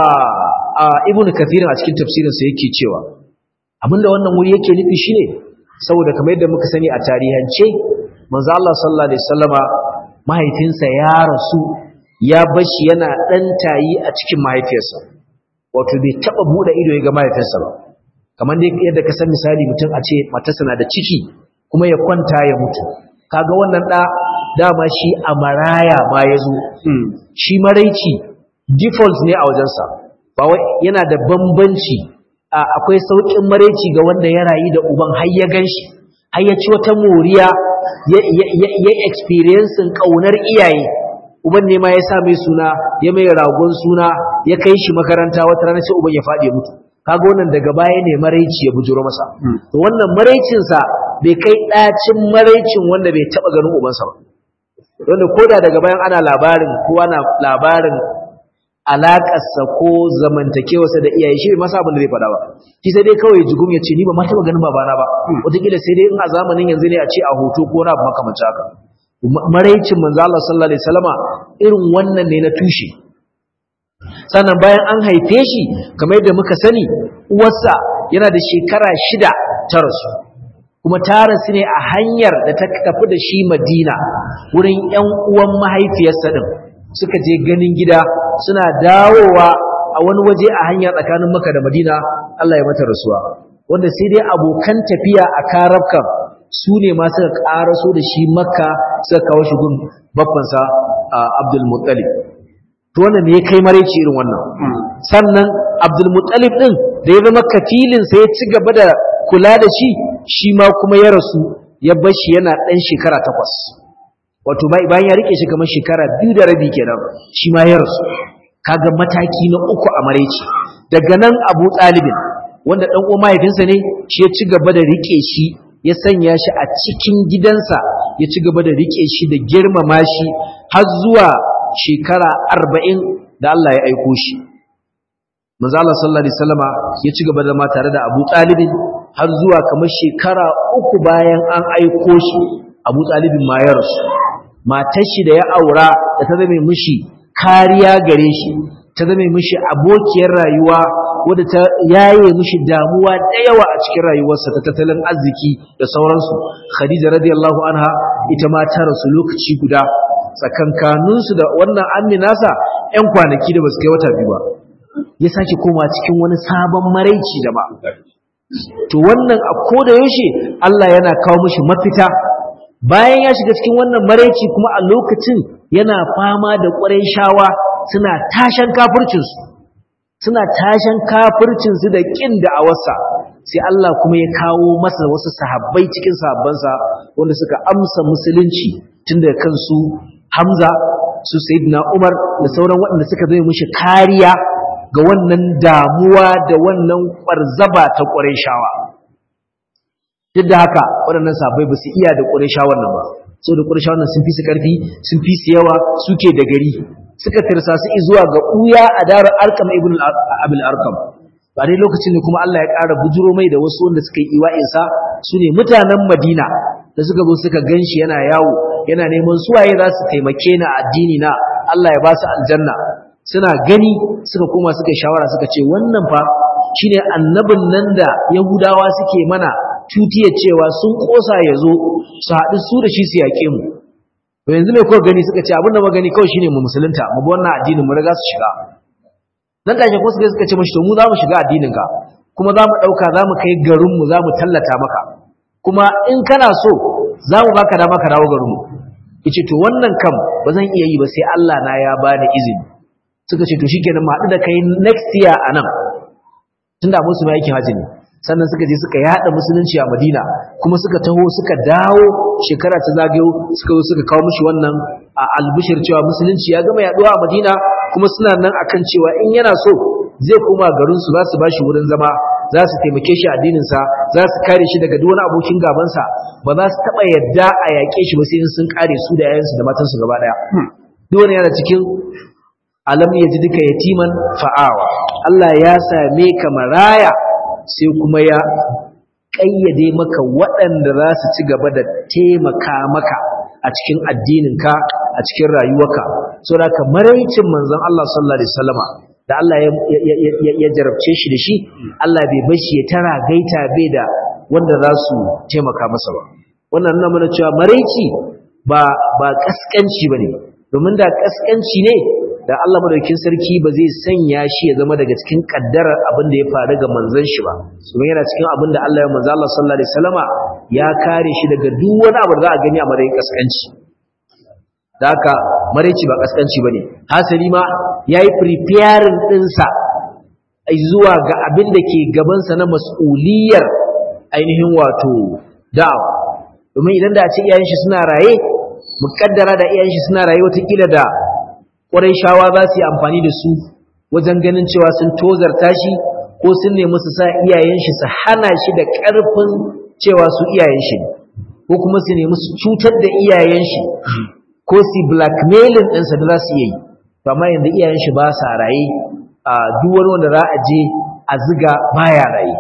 ibn kathir a cikin tafsirinsa yake cewa abinda wannan wuri yake nufi shine saboda kamar yadda muka sani a tarihance manzo Allah sallallahu alaihi wasallama mahaifinsa ya rasu ya bashi yana dan tayi a cikin mahaifiyarsa wato bai taba bude ido ya ga mahaifinsa ba kamar yadda ka san misali mutum a ce matarsa na da ciki kuma ya kwanta ya mutu kaga wannan da dama shi a maraya ma ya zo shi maraici default ne a wajensa ba wai yana da bambanci akwai sauƙin maraici ga wanda ya rayu da uban har ya ganshi har ya ci wata moriya ya experiencing ƙaunar iyaye uban ne ma ya sa mai suna ya mai ragon suna ya kai shi makaranta wata rana sai uban ya faɗi ya mutu kaga wannan daga baya ne maraici ya bujuro masa to wannan maraicinsa bai kai ɗacin maraicin wanda bai taɓa ganin ubansa ba wanda koda daga bayan ana labarin ko ana labarin alaƙarsa ko zamantakewarsa da iyaye shi bai masa abin da zai faɗa ba shi sai dai kawai jigum ya ce ni ba ma taɓa ganin babana ba wataƙila sai dai in a zamanin yanzu ne a ce a hoto ko na makamancin haka maraicin manzo Allah sallallahu alaihi wasallama irin wannan ne na tushe sannan bayan an haife shi kamar yadda muka sani uwarsa yana da shekara shida ta rasu kuma ta rasu ne a hanyar da ta tafi da shi madina wurin 'yan uwan mahaifiyarsa ɗin suka je ganin gida suna dawowa a wani waje a hanya tsakanin maka da madina Allah ya mata rasuwa wanda sai dai abokan tafiya a karabkan su ne ma suka ƙaraso da shi makka suka kawo shi gun babbansa abdul muttalib to wannan ne ya kai maraici irin wannan sannan abdul muttalib din da ya zama kafilin sai ya ci gaba da kula da shi shi ma kuma ya rasu ya bar shi yana ɗan shekara takwas wato bayan ya rike shi kamar shekara biyu da rabi kenan shi ma ya rasu kaga mataki na uku a maraici daga nan abu ɗalibin wanda ɗan uwan mahaifinsa ne shi ya ci gaba da rike shi ya sanya shi a cikin gidansa ya ci gaba da rike shi da girmama shi har zuwa shekara arba'in da Allah ya aiko shi manzo Allah sallallahu alaihi wasallama ya ci gaba da ma tare da Abu Talibin har zuwa kamar shekara uku bayan an aiko shi Abu Talibin ma ya rasu matar shi da ya aura da ta zame mishi kariya gare shi ta zame mishi abokiyar rayuwa wadda ta yaye mishi damuwa da yawa a cikin rayuwarsa ta tattalin arziki da sauransu Khadija radiyallahu anha ita ma ta rasu lokaci guda tsakankaninsu da wannan aminasa 'yan kwanaki da basu kai wata biyu ba ya sake koma cikin wani sabon maraici da ba to wannan a koda yaushe Allah yana kawo mishi mafita bayan ya shiga cikin wannan maraici kuma a lokacin yana fama da ƙwarai shawa suna tashan kafircinsu suna tashan kafircinsu da ƙin da awarsa sai Allah kuma ya kawo masa wasu sahabbai cikin sahabbansa wanda suka amsa musulunci tun da kansu Hamza su Sayyidina Umar da sauran waɗanda suka zai mushi kariya ga wannan damuwa da wannan ƙwarzaba ta shawa. duk da haka waɗannan sahabbai ba su iya da shawan nan ba so da shawan nan sun fi su ƙarfi sun fi su yawa suke da gari suka tirsa su zuwa ga ɓuya a darar arkam ibn abil arkam ba dai lokacin da kuma Allah ya ƙara bujuro mai da wasu wanda suka yi iwa'insa su ne mutanen madina da suka zo suka gan shi yana yawo yana neman suwaye za su taimake na addini na Allah ya ba su aljanna suna gani suka koma suka shawara suka ce wannan fa shine annabin nan da yahudawa suke mana tutiya cewa sun kosa ya zo su haɗu su da shi su yaƙe mu to yanzu ne kawai gani suka ce abin da magani kawai shine mu musulunta mu bi wannan addinin mu riga su shiga dan take ko suka suka ce mashi to mu za mu shiga addinin ka kuma za mu ɗauka za mu kai garin mu za mu tallata maka kuma in kana so za mu baka dama ka dawo garin mu yace to wannan kam ba zan iya yi ba sai Allah na ya bani izini suka ce to shikenan mu haɗu da kai next year anan tunda musu mai aikin haji ne sannan suka je suka yada musulunci a Madina kuma suka taho suka dawo shekara ta zagayo suka zo suka kawo mishi wannan a albishir cewa musulunci ya gama yaduwa a Madina kuma suna nan akan cewa in yana so zai koma garin su za su bashi wurin zama za su taimake shi addinin sa za su kare shi daga duk wani abokin gaban sa ba za su taba yadda a yake shi ba sai sun kare su da yayansu da matansu gaba daya duk wani yana cikin alam yaji duka yatiman fa'awa Allah ya same ka maraya sai kuma ya ƙayyade maka waɗanda za su ci gaba da taimaka maka a cikin addininka a cikin rayuwarka so da ka maraicin manzon Allah sallallahu alaihi wasallama da Allah ya jarabce shi da shi Allah bai bar shi ya tara gaita bai da wanda za su taimaka masa ba wannan nuna mana cewa maraici ba ba kaskanci bane domin da kaskanci ne da Allah madaukakin sarki ba zai sanya shi ya zama daga cikin kaddarar abin da ya faru ga manzon shi ba kuma yana cikin abin da Allah ya manzo Allah sallallahu alaihi wasallama ya kare shi daga duk wani abu da za a gani a matsayin kaskanci da haka maraici ba kaskanci bane hasali ma yayi preparing dinsa zuwa ga abin da ke gabansa na mas'uliyar ainihin wato da'awa domin idan da a ce iyayen shi suna raye muƙaddara da iyayen shi suna raye watakila da ƙwarai shawa za su yi amfani da su wajen ganin cewa sun tozarta shi ko sun nemi su sa iyayen shi su hana shi da ƙarfin cewa su iyayen shi ko kuma su nemi su cutar da iyayen shi ko su blackmailing ɗinsa da za su iya yi amma yanzu iyayen shi ba sa raye a duk wani wanda za a je a ziga baya raye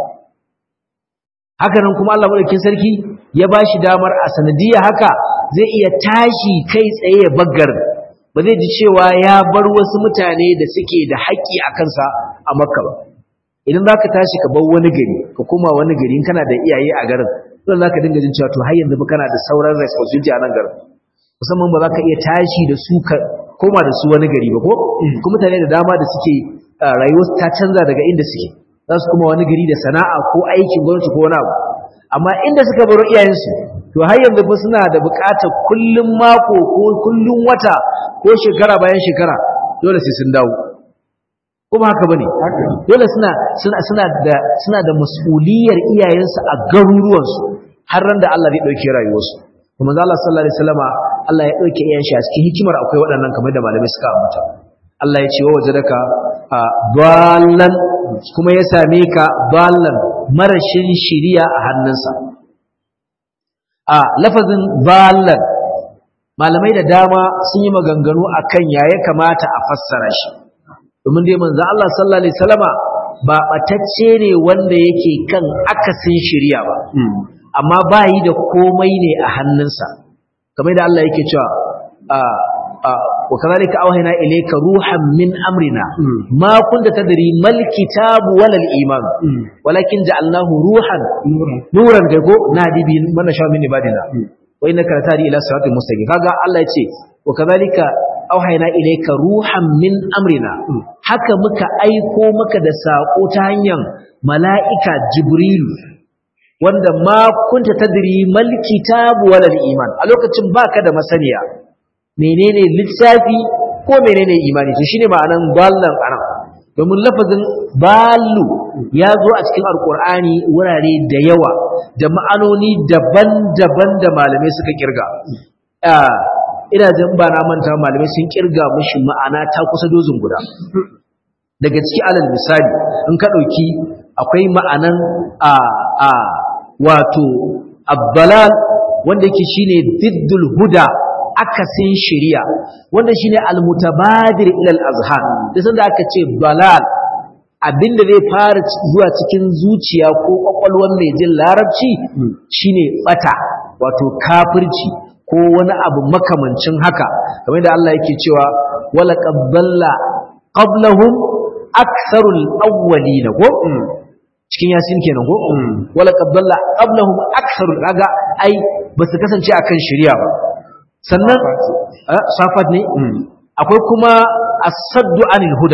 hakanan kuma Allah madaukakin sarki ya ba shi damar a sanadiyya haka zai iya tashi kai tsaye ya baggar ba zai ji cewa ya bar wasu mutane da suke da haƙƙi a kansa a makka ba idan za ka tashi ka bar wani gari ka koma wani gari in kana da iyaye a garin don za ka dinga jin cewa to har yanzu ba kana da sauran responsibility a nan garin musamman ba za ka iya tashi da su ka koma da su wani gari ba ko kuma mutane da dama da suke rayuwarsu ta canza daga inda suke za su kuma wani gari da sana'a ko aikin gwamnati ko wani abu amma inda suka baro iyayensu to har yanzu fa suna da buƙatar kullum mako ko kullum wata ko shekara bayan shekara dole sai sun dawo kuma haka bane dole suna suna suna da suna da mas'uliyar iyayensu a garuruwansu har ran da Allah zai dauke rayuwarsu kuma Allah sallallahu alaihi wasallama Allah ya dauke iyayen shi a cikin hikimar akwai waɗannan kamar da malamai suka ambata Allah ya ce wa wajadaka ballan kuma ya same ka ballan marashin shiriya a hannunsa a lafazin ballan malamai da dama sun yi maganganu akan ya ya kamata a fassara shi domin dai manzo Allah sallallahu alaihi wasallama ba batacce ne wanda yake kan akasin shiriya ba amma bayi da komai ne a hannunsa kamar da Allah yake cewa وكذلك أوهنا إليك روحا من أمرنا ما كنت تدري ما الكتاب ولا الإيمان ولكن جعلناه روحا نورا كيكو نادي به من نشاء من عبادنا وإنك لتهدي إلى صراط مستقيم كذا الله يتي وكذلك أوهنا إليك روحا من أمرنا haka muka aiko maka da sako ta hanyar mala'ika Jibril wanda ma kunta tadri mal kitabu wala iman a lokacin baka da masaniya menene littafi ko menene imani to shine ma'anan ballan anan domin lafazin ballu ya zo a cikin alkur'ani wurare da yawa da ma'anoni daban-daban da malamai suka kirga ina jin ba na manta malamai sun kirga mishi ma'ana ta kusa dozin guda daga ciki alal misali in ka ɗauki akwai ma'anan a a wato abbalal wanda yake shine diddul huda akasin shari'a wanda shine almutabadir ila al-azhar da sanda aka ce balal abinda zai fara zuwa cikin zuciya ko kwakwalwar mai jin larabci shine bata wato kafirci ko wani abu makamancin haka kamar da Allah yake cewa wala qabballa qablahum aktharul awwalin ko cikin yasin kenan ko wala qabballa qablahum aktharul kaga ai basu kasance akan shari'a ba sannan safat ne akwai kuma asaddu anil huda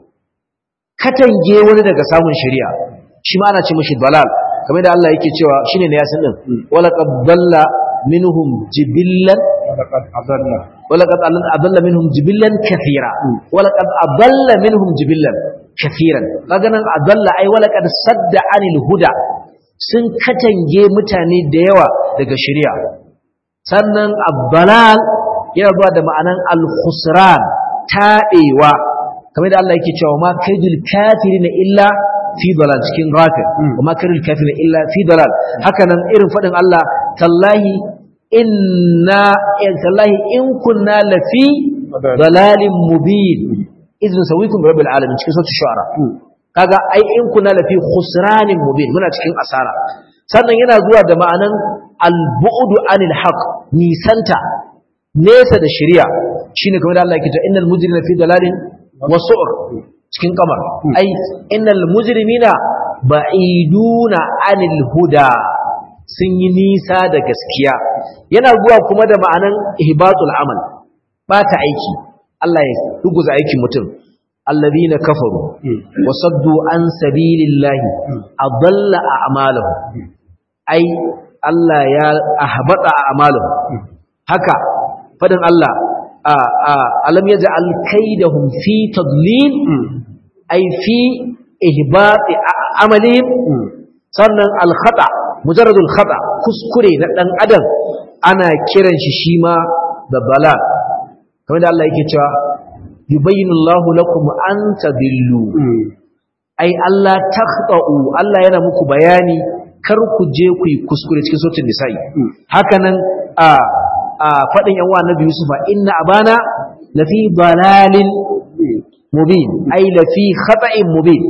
katange wani daga samun shari'a shi ma ana ce mashi dalal kamar da Allah yake cewa shine ne yasin din wala qad dalla minhum jibillan wala qad adalla minhum jibillan kathira wala qad adalla minhum jibillan kathiran kaga nan adalla ai wala qad sadda anil huda sun katange mutane da yawa daga shari'a sannan abbalal yana zuwa da ma'anan al-khusran taɗewa kamar da Allah yake cewa ma kaidul kafirin illa fi dalal cikin ghafir wa ma kaidul kafirin illa fi dalal haka nan irin fadin Allah tallahi inna tallahi in kunna lafi dalalin mubin izin sawikum bi rabbil alamin cikin suratul shu'ara kaga ai in kunna lafi khusranin mubin muna cikin asara sannan yana zuwa da ma'anan al-bu'du anil haqq nisanta nesa da shari'a shine kamar da Allah yake cewa innal mujrimina fi dalalin wa su'r cikin kamar ai innal mujrimina ba'iduna anil huda sun yi nisa da gaskiya yana zuwa kuma da ma'anan ihbatul amal bata aiki Allah ya ruguza aikin mutum alladhina kafaru wa saddu an sabilillahi adalla a'malahum ai Allah ya ahbata a'malahum haka fadin Allah a a alam yaj'al kaidahum fi tadlil ai fi ihbati amalihim sannan al-khata mujarradul khata kuskure na dan adam ana kiran shi shi ma da bala kamar da Allah yake cewa yubayyinu Allahu lakum an tadillu ai Allah takhta'u Allah yana muku bayani kar ku je ku yi kuskure cikin sautin nisa'i hakanan a a fadin yan wa Nabi Yusuf inna abana lafi dalalin mubin ai lafi khata'in mubin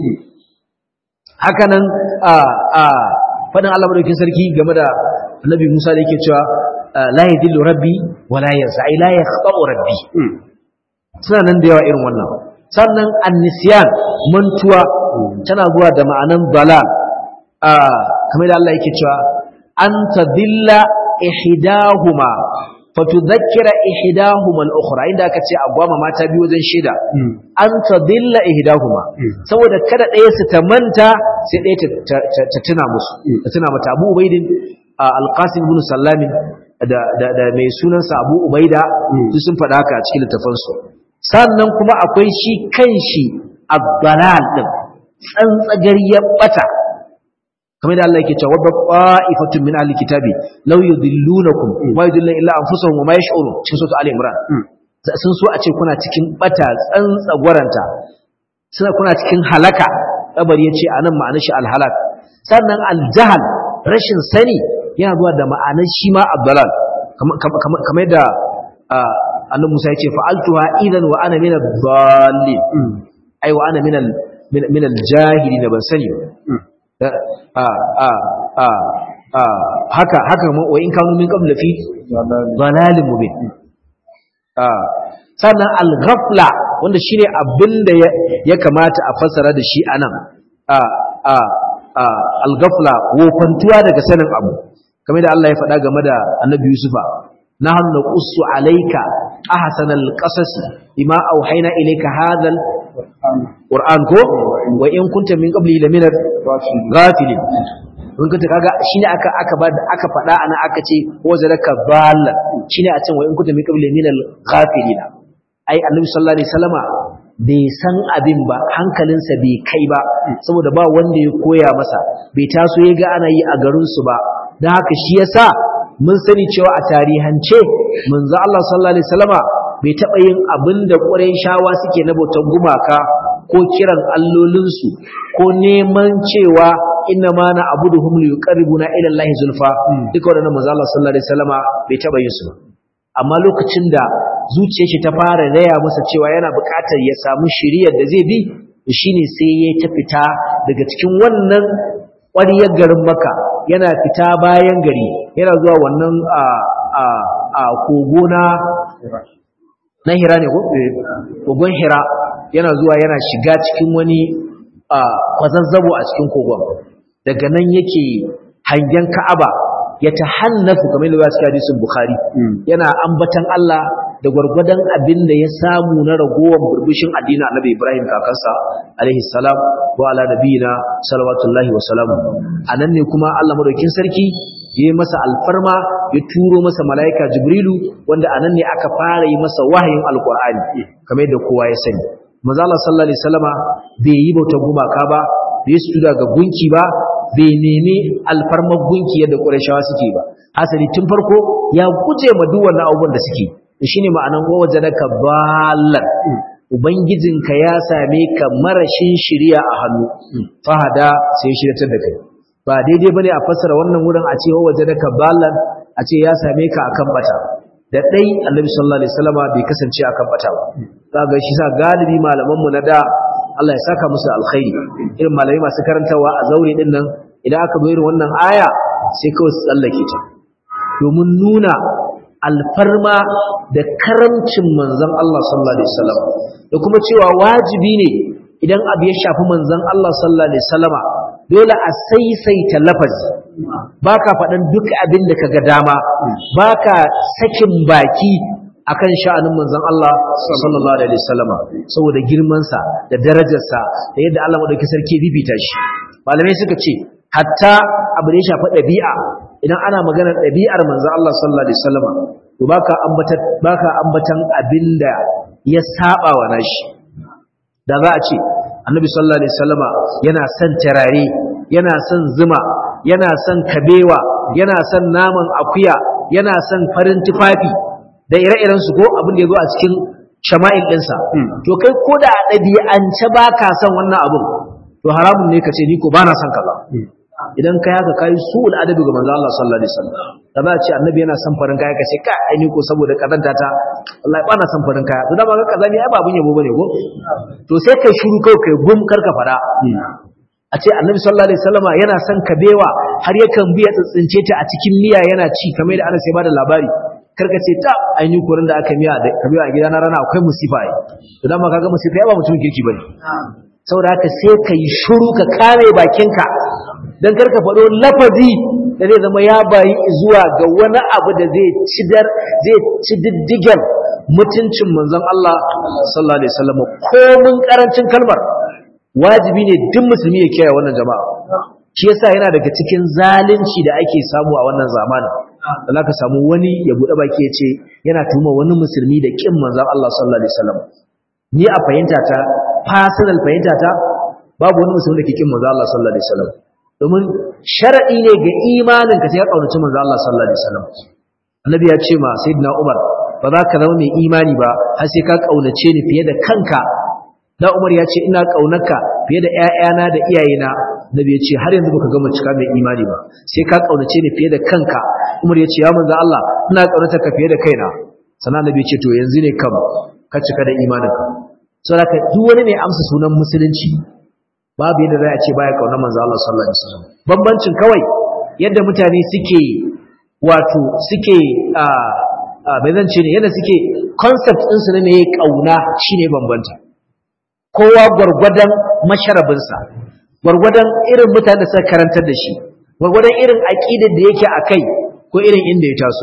hakanan a a fadin Allah madaukakin sarki game da Annabi Musa da yake cewa la yadillu rabbi wa la yansa ai la yakhta'u rabbi suna nan da yawa irin wannan sannan annisyan mantuwa tana zuwa da ma'anan dalal a kamar da Allah yake cewa an tadilla ihdahuma fatudhakkira ihdahuma al-ukhra inda aka ce agwama mata biyu wajen shida an tadilla ihdahuma saboda kada ɗaya su ta manta sai ɗaya ta tuna musu ta tuna mata Abu Ubaidin al-Qasim ibn Sallam da da mai sunansa Abu Ubaida su sun faɗa haka a cikin littafansu sannan kuma akwai shi kanshi abdalal din tsantsagar ya bata kamar da Allah yake cewa wadda qa'ifatun min ahli kitabi law yudillunakum wa yudilluna illa anfusahum wa ma yash'urun cikin sura ali imran sun so a ce kuna cikin bata tsantsagwaranta suna kuna cikin halaka kabari yace anan ma'anar shi alhalak sannan aljahal rashin sani yana zuwa da ma'anar shi ma abdalal kamar da annabi Musa yace fa'altuha idan wa ana min ad-dallin ai wa ana min al min al-jahilin ban sani a a a a haka haka wa in kanu min qabla fi dalalin mubin a sannan al-ghafla wanda shine abinda ya kamata a fassara da shi anan a a a al-ghafla wofantuwa daga sanin abu kamar da Allah ya faɗa game da Annabi Yusufa نحن نقص عليك أحسن القصص بما أوحينا إليك هذا القرآن كو وإن كنت من قبله لمن الغافلين in kunta kaga shine aka aka ba aka fada ana aka ce wa zalaka dalla shine a can wa in kunta min qabli min al-ghafilina ai annabi sallallahu alaihi wasallama bai san abin ba hankalinsa bai kai ba saboda ba wanda ya koya masa bai taso ya ga ana yi a garin su ba dan haka shi yasa mun sani cewa a tarihance manzo Allah sallallahu alaihi wasallama bai taba yin abin da shawa suke na bautar gumaka ko kiran allolinsu ko neman cewa inna ma na abuduhum liqarribuna ila Allah zulfa duka wannan manzo Allah sallallahu alaihi wasallama bai taba yin su amma lokacin da zuciyar shi ta fara raya masa cewa yana buƙatar ya samu shiriyar da zai bi shine sai ya ta fita daga cikin wannan ƙwariyar garin maka yana fita bayan gari yana zuwa wannan a a a kogo na na hira ne ko kogon hira yana zuwa yana shiga cikin wani a kwazazzabo a cikin kogon daga nan yake hangen ka'aba ya tahannafu kamar yadda suka hadisin bukhari yana ambatan Allah da gwargwadon abin da ya samu na ragowar burbushin addinin annabi Ibrahim kakansa alaihi salam wa ala nabiyina salawatullahi wa salamu anan ne kuma Allah madaukin sarki ya yi masa alfarma ya turo masa mala'ika jibrilu wanda anan ne aka fara yi masa wahayin alqur'ani kamar yadda kowa ya sani manzo Allah sallallahu alaihi wasallama bai yi bautar gumaka ba bai sujuda ga gunki ba bai nemi alfarmar gunki yadda Qurayshawa suke ba hasali tun farko ya guje ma duk wannan abubuwan da suke shine ma'anan wajadaka ballan ubangijinka ya same ka marashin shiriya a hannu fahada sai shiratar da kai ba daidai bane a fassara wannan wurin a ce wajadaka ballan a ce ya same ka akan bata da dai annabi sallallahu alaihi wasallama bai kasance akan bata ba kaga shi sa galibi malaman mu na da Allah ya saka musu alkhairi irin malamai masu karantawa a zaure din nan idan aka zo irin wannan aya sai kawai su tsallake ta domin nuna alfarma da karamcin manzon Allah sallallahu alaihi wasallam da kuma cewa wajibi ne idan abu ya shafi manzon Allah sallallahu alaihi wasallama dole a saisaita lafazi baka faɗan duk abin da kaga dama baka sakin baki akan sha'anin manzon Allah sallallahu alaihi wasallama saboda girman sa da darajar sa da yadda Allah madauki sarki bibita shi malamai suka ce hatta abu da ya shafi ɗabi'a idan ana maganar ɗabi'ar manzon Allah sallallahu alaihi wasallama to baka ambatan baka ambatan abinda ya saba wa nashi da za a ce annabi sallallahu alaihi wasallama yana son tarare yana son zuma yana son kabewa yana son naman akuya yana son farin tufafi da ire-iren su ko abin da yazo a cikin shama'il ɗinsa to kai ko da a ɗabi'ance ba ka son wannan abin to haramun ne ka ce ni ko ba na son kaza idan kai haka kai su'ul adabi ga manzo Allah sallallahu alaihi wasallam da za a ce annabi yana son farin kaya ka ce ka ai ni ko saboda kazanta ta wallahi ba na son farin kaya to da ba ga kaza ne ai ba abun yabo bane ko to sai kai shiru kai kai gum karka fada a ce annabi sallallahu alaihi wasallama yana son kabewa har yakan biya tsintsince ta a cikin miya yana ci kamar da Anas ya bada labari karka ce ta ainihin kurin da aka miya da kabewa a gidana rana akwai musifa ai to dan ma kaga musifa ya ba mutum kirki bane saboda haka sai ka yi shiru ka kame bakinka don karka faɗo lafazi da zai zama ya bayi zuwa ga wani abu da zai ci dar zai ci diddigen mutuncin manzon Allah sallallahu alaihi wasallam komin karancin kalmar wajibi ne duk musulmi ya kiyaye wannan jama'a shi yasa yana daga cikin zalunci da ake samu a wannan zamanin da zaka samu wani ya bude baki ya ce yana tuma wani musulmi da kin manzon Allah sallallahu alaihi wasallam ni a fahimta ta personal fahimta ta babu wani musulmi da ke kin manzon Allah sallallahu alaihi wasallam domin sharadi ne ga imanin ka sai ka kaunaci manzon Allah sallallahu alaihi wasallam annabi ya ce ma sayyidina Umar ba za ka zama mai imani ba har sai ka kaunace ni fiye da kanka da Umar ya ce ina kaunarka fiye da ƴaƴana da iyayena Nabi ya ce har yanzu baka gama cika mai imani ba sai ka kaunace ni fiye da kanka Umar ya ce ya manzo Allah ina kaunata ka fiye da kaina sannan Nabi ya ce to yanzu ne kam ka cika da imaninka saboda duk wani ne amsa sunan musulunci babu yadda za a ce baya kaunar manzo Allah sallallahu alaihi wasallam bambancin kawai yadda mutane suke wato suke a bai zan ce ne yadda suke concept ɗinsu ne mai kauna shine bambanta kowa gwargwadon masharabinsa gwargwadon irin mutane da suka karantar da shi gwargwadon irin aƙidar da yake a kai ko irin inda ya taso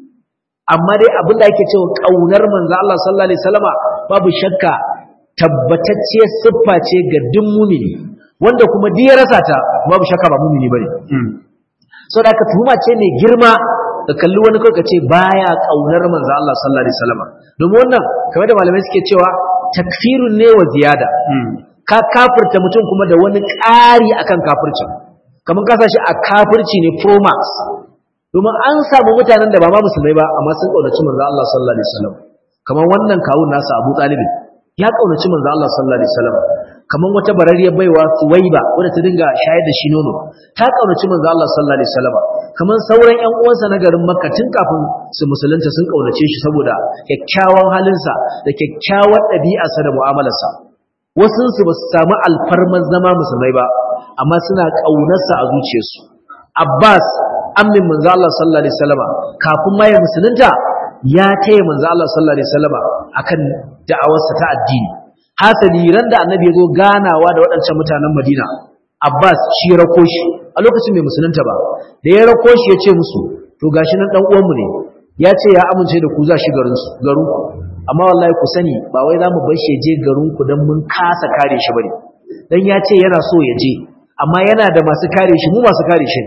amma dai abin da ake cewa ƙaunar manzo Allah sallallahu alaihi wasallama babu shakka tabbatacciyar siffa ce ga duk mumini wanda kuma duk ya rasa ta babu shakka ba mumini bane saboda ka tuhuma ce mai girma ka kalli wani kai ka ce baya ƙaunar manzo Allah sallallahu alaihi wasallama domin wannan kamar da malamai suke cewa takfirun ne wa ziyada ka kafirta mutum kuma da wani ƙari akan kafircin kamar ka shi a kafirci ne pro max domin an samu mutanen da ba ma musulmai ba amma sun kaunaci manzo Allah sallallahu alaihi wasallam kamar wannan kawun nasa Abu Talib ya kaunaci manzo Allah sallallahu alaihi wasallam kamar wata barariyar baiwa Suwaiba wadda ta dinga shayar da shi nono ta kaunaci manzo Allah sallallahu alaihi wasallam kamar sauran ƴan uwansa na garin Makka tun kafin su musulunta sun kaunace shi saboda kyakkyawan halinsa da kyakkyawar ɗabi'arsa da mu'amalarsa wasu su ba su samu alfarmar zama musulmai ba amma suna ƙaunarsa a zuciyarsu Abbas ammin manzo Allah sallallahu alaihi wasallam kafin ma ya musulunta ya taya manzo Allah sallallahu alaihi wasallam akan da'awarsa ta addini hasali ran da annabi ya zo ganawa da waɗancan mutanen Madina Abbas shi ya rako shi a lokacin bai musulunta ba da ya rako shi ya ce musu to gashi nan dan uwanmu ne ya ce ya amince da ku za shi garin su garin ku amma wallahi ku sani ba wai za mu bar shi je garin ku dan mun kasa kare shi bane dan ya ce yana so ya je amma yana da masu kare shi mu masu kare shi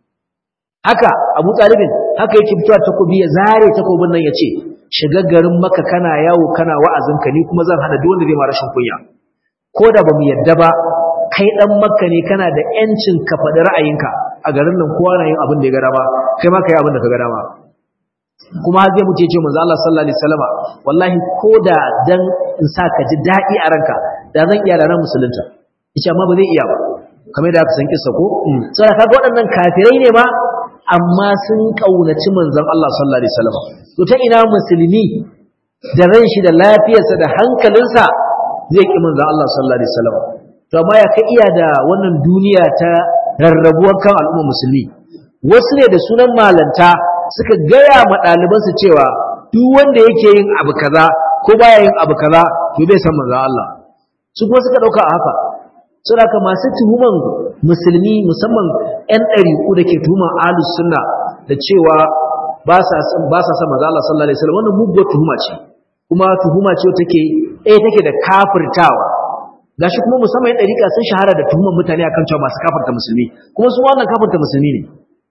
haka Abu Talibin haka yake fitowa takobi ya zare takobin nan ya ce shiga garin maka kana yawo kana wa'azinka ni kuma zan hana duk wanda zai ma rashin kunya ko da bamu yadda ba kai dan makka ne kana da yancin ka faɗi ra'ayinka a garin nan kowa na yin abin da ya ga dama kai ma kai abin da ka ga dama kuma har zai mutu ce manzo Allah sallallahu alaihi wasallama wallahi ko da dan in sa ka ji daɗi a ranka da zan iya da ran musulunta yace amma ba zai iya ba kamar da aka san kissa ko saboda kaga waɗannan kafirai ne ma amma sun kaunaci manzon Allah sallallahu alaihi wasallama to ta ina musulmi da ran shi da lafiyarsa da hankalinsa zai ki manzon Allah sallallahu alaihi wasallama to amma ya ka iya da wannan duniya ta rarrabuwar kan al'umma musulmi wasu ne da sunan malanta suka gaya ma ɗalibansu cewa duk wanda yake yin abu kaza ko baya yin abu kaza to bai san manzon Allah su kuma suka ɗauka a haka saboda masu tuhuman musulmi musamman 'yan ɗariƙu da ke tuhuman ahlus sunna da cewa ba sa ba sa san manzo Allah sallallahu alaihi wasallam wannan muguwar tuhuma ce kuma tuhuma ce take eh take da kafirtawa gashi kuma musamman yan dariƙa sun shahara da tuhuman mutane akan cewa masu kafirta musulmi kuma su wannan kafirta musulmi ne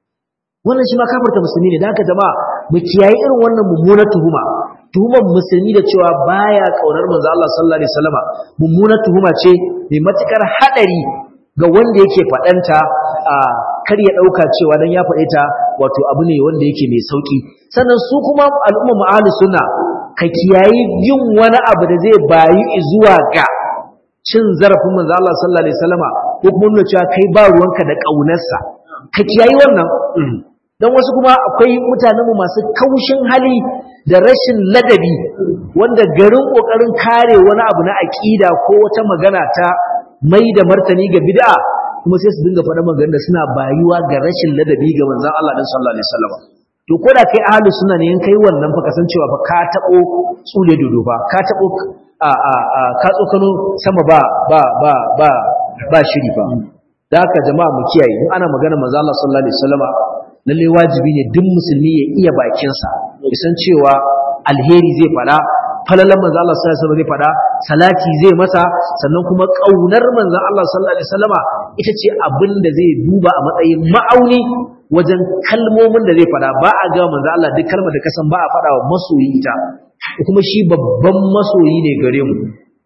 wannan shi ma kafirta musulmi ne da haka jama'a mu kiyaye irin wannan mummunar tuhuma tuhuman musulmi da cewa baya kaunar manzo Allah sallallahu alaihi wasallama mummunar tuhuma ce mai matukar hadari ga wanda yake faɗanta a kar ya ɗauka cewa dan ya faɗe ta wato abu ne wanda yake mai sauki sannan su kuma al'umma ma'alu suna ka kiyayi yin wani abu da zai bayi zuwa ga cin zarafin manzo Allah sallallahu alaihi wasallama ko kuma nuna cewa kai ba ruwanka da ƙaunarsa ka kiyayi wannan dan wasu kuma akwai mutanen mu masu kaushin hali da rashin ladabi wanda garin kokarin kare wani abu na aqida ko wata magana ta mai da martani ga bid'a kuma sai su dinga faɗa magana suna bayuwa ga rashin ladabi ga manzon Allah din sallallahu alaihi wasallam to ko da kai ahlu sunna ne in kai wannan fa kasancewa fa ka tabo tsule dodo ba ka tabo a a a ka tsokano sama ba ba ba ba ba shiri ba da haka jama'a mu kiyaye in ana magana manzon Allah sallallahu alaihi wasallam lalle wajibi ne duk musulmi ya iya bakinsa ya san cewa alheri zai fada falalan manzo Allah sallallahu alaihi wasallam zai fada salati zai masa sannan kuma kaunar manzo Allah sallallahu alaihi wasallama ita ce abin da zai duba a matsayin ma'auni wajen kalmomin da zai fada ba a ga manzo Allah duk kalmar da kasan ba a fada wa masoyi ita kuma shi babban masoyi ne gare mu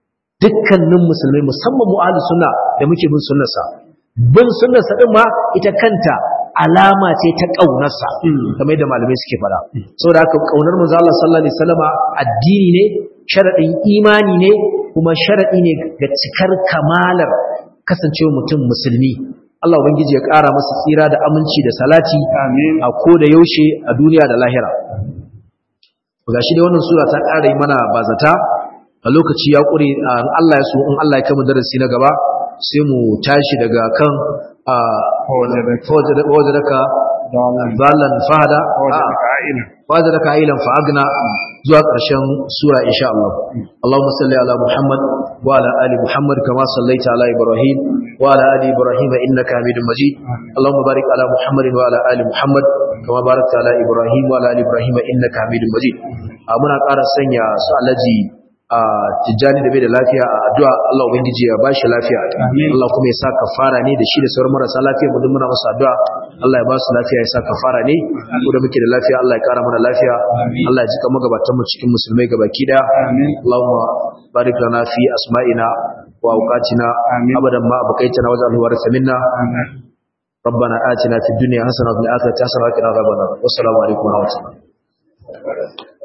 dukkanin musulmai musamman mu ahlus sunna da muke bin sunnarsa bin sunnarsa din ma ita kanta alama ce ta ƙaunarsa kamar yadda malamai suke fada saboda haka ƙaunar manzo Allah sallallahu alaihi wasallama addini ne sharadin imani ne kuma sharadi ne ga cikar kamalar kasancewa mutum musulmi Allah ubangiji ya ƙara masa tsira da aminci da salati a ko da yaushe a duniya da lahira gashi da wannan sura ta ƙara yi mana bazata a lokaci ya ƙure Allah ya so in Allah ya kama darasi na gaba sai mu tashi daga kan ووجدك ضالا فهدا ووجدك عائلا فأغنى zuwa ƙarshen sura insha Allah Allahumma salli ala Muhammad wa ala ali Muhammad kama sallaita ala Ibrahim wa ala ali Ibrahim innaka Hamidum Majid Allahumma barik ala Muhammad wa ala ali Muhammad kama barakta ala Ibrahim wa ala ali Ibrahim innaka Hamidum Majid muna ƙara sanya su alaji a tijjani da bai da lafiya a addu'a Allah ubangiji ya bashi lafiya Allah kuma ya sa kafara ne da shi da sauran marasa lafiya mu muna masa addu'a Allah ya ba su lafiya ya sa kafara ne ko da muke da lafiya Allah ya kara mana lafiya Allah ya jika magabatan mu cikin musulmai gabaki daya Allahumma barik lana fi asma'ina wa awqatina abadan ma abqaitana waj'alhu waritha minna ربنا آتنا في الدنيا حسنة وفي الآخرة حسنة وقنا عذاب النار والسلام عليكم ورحمة الله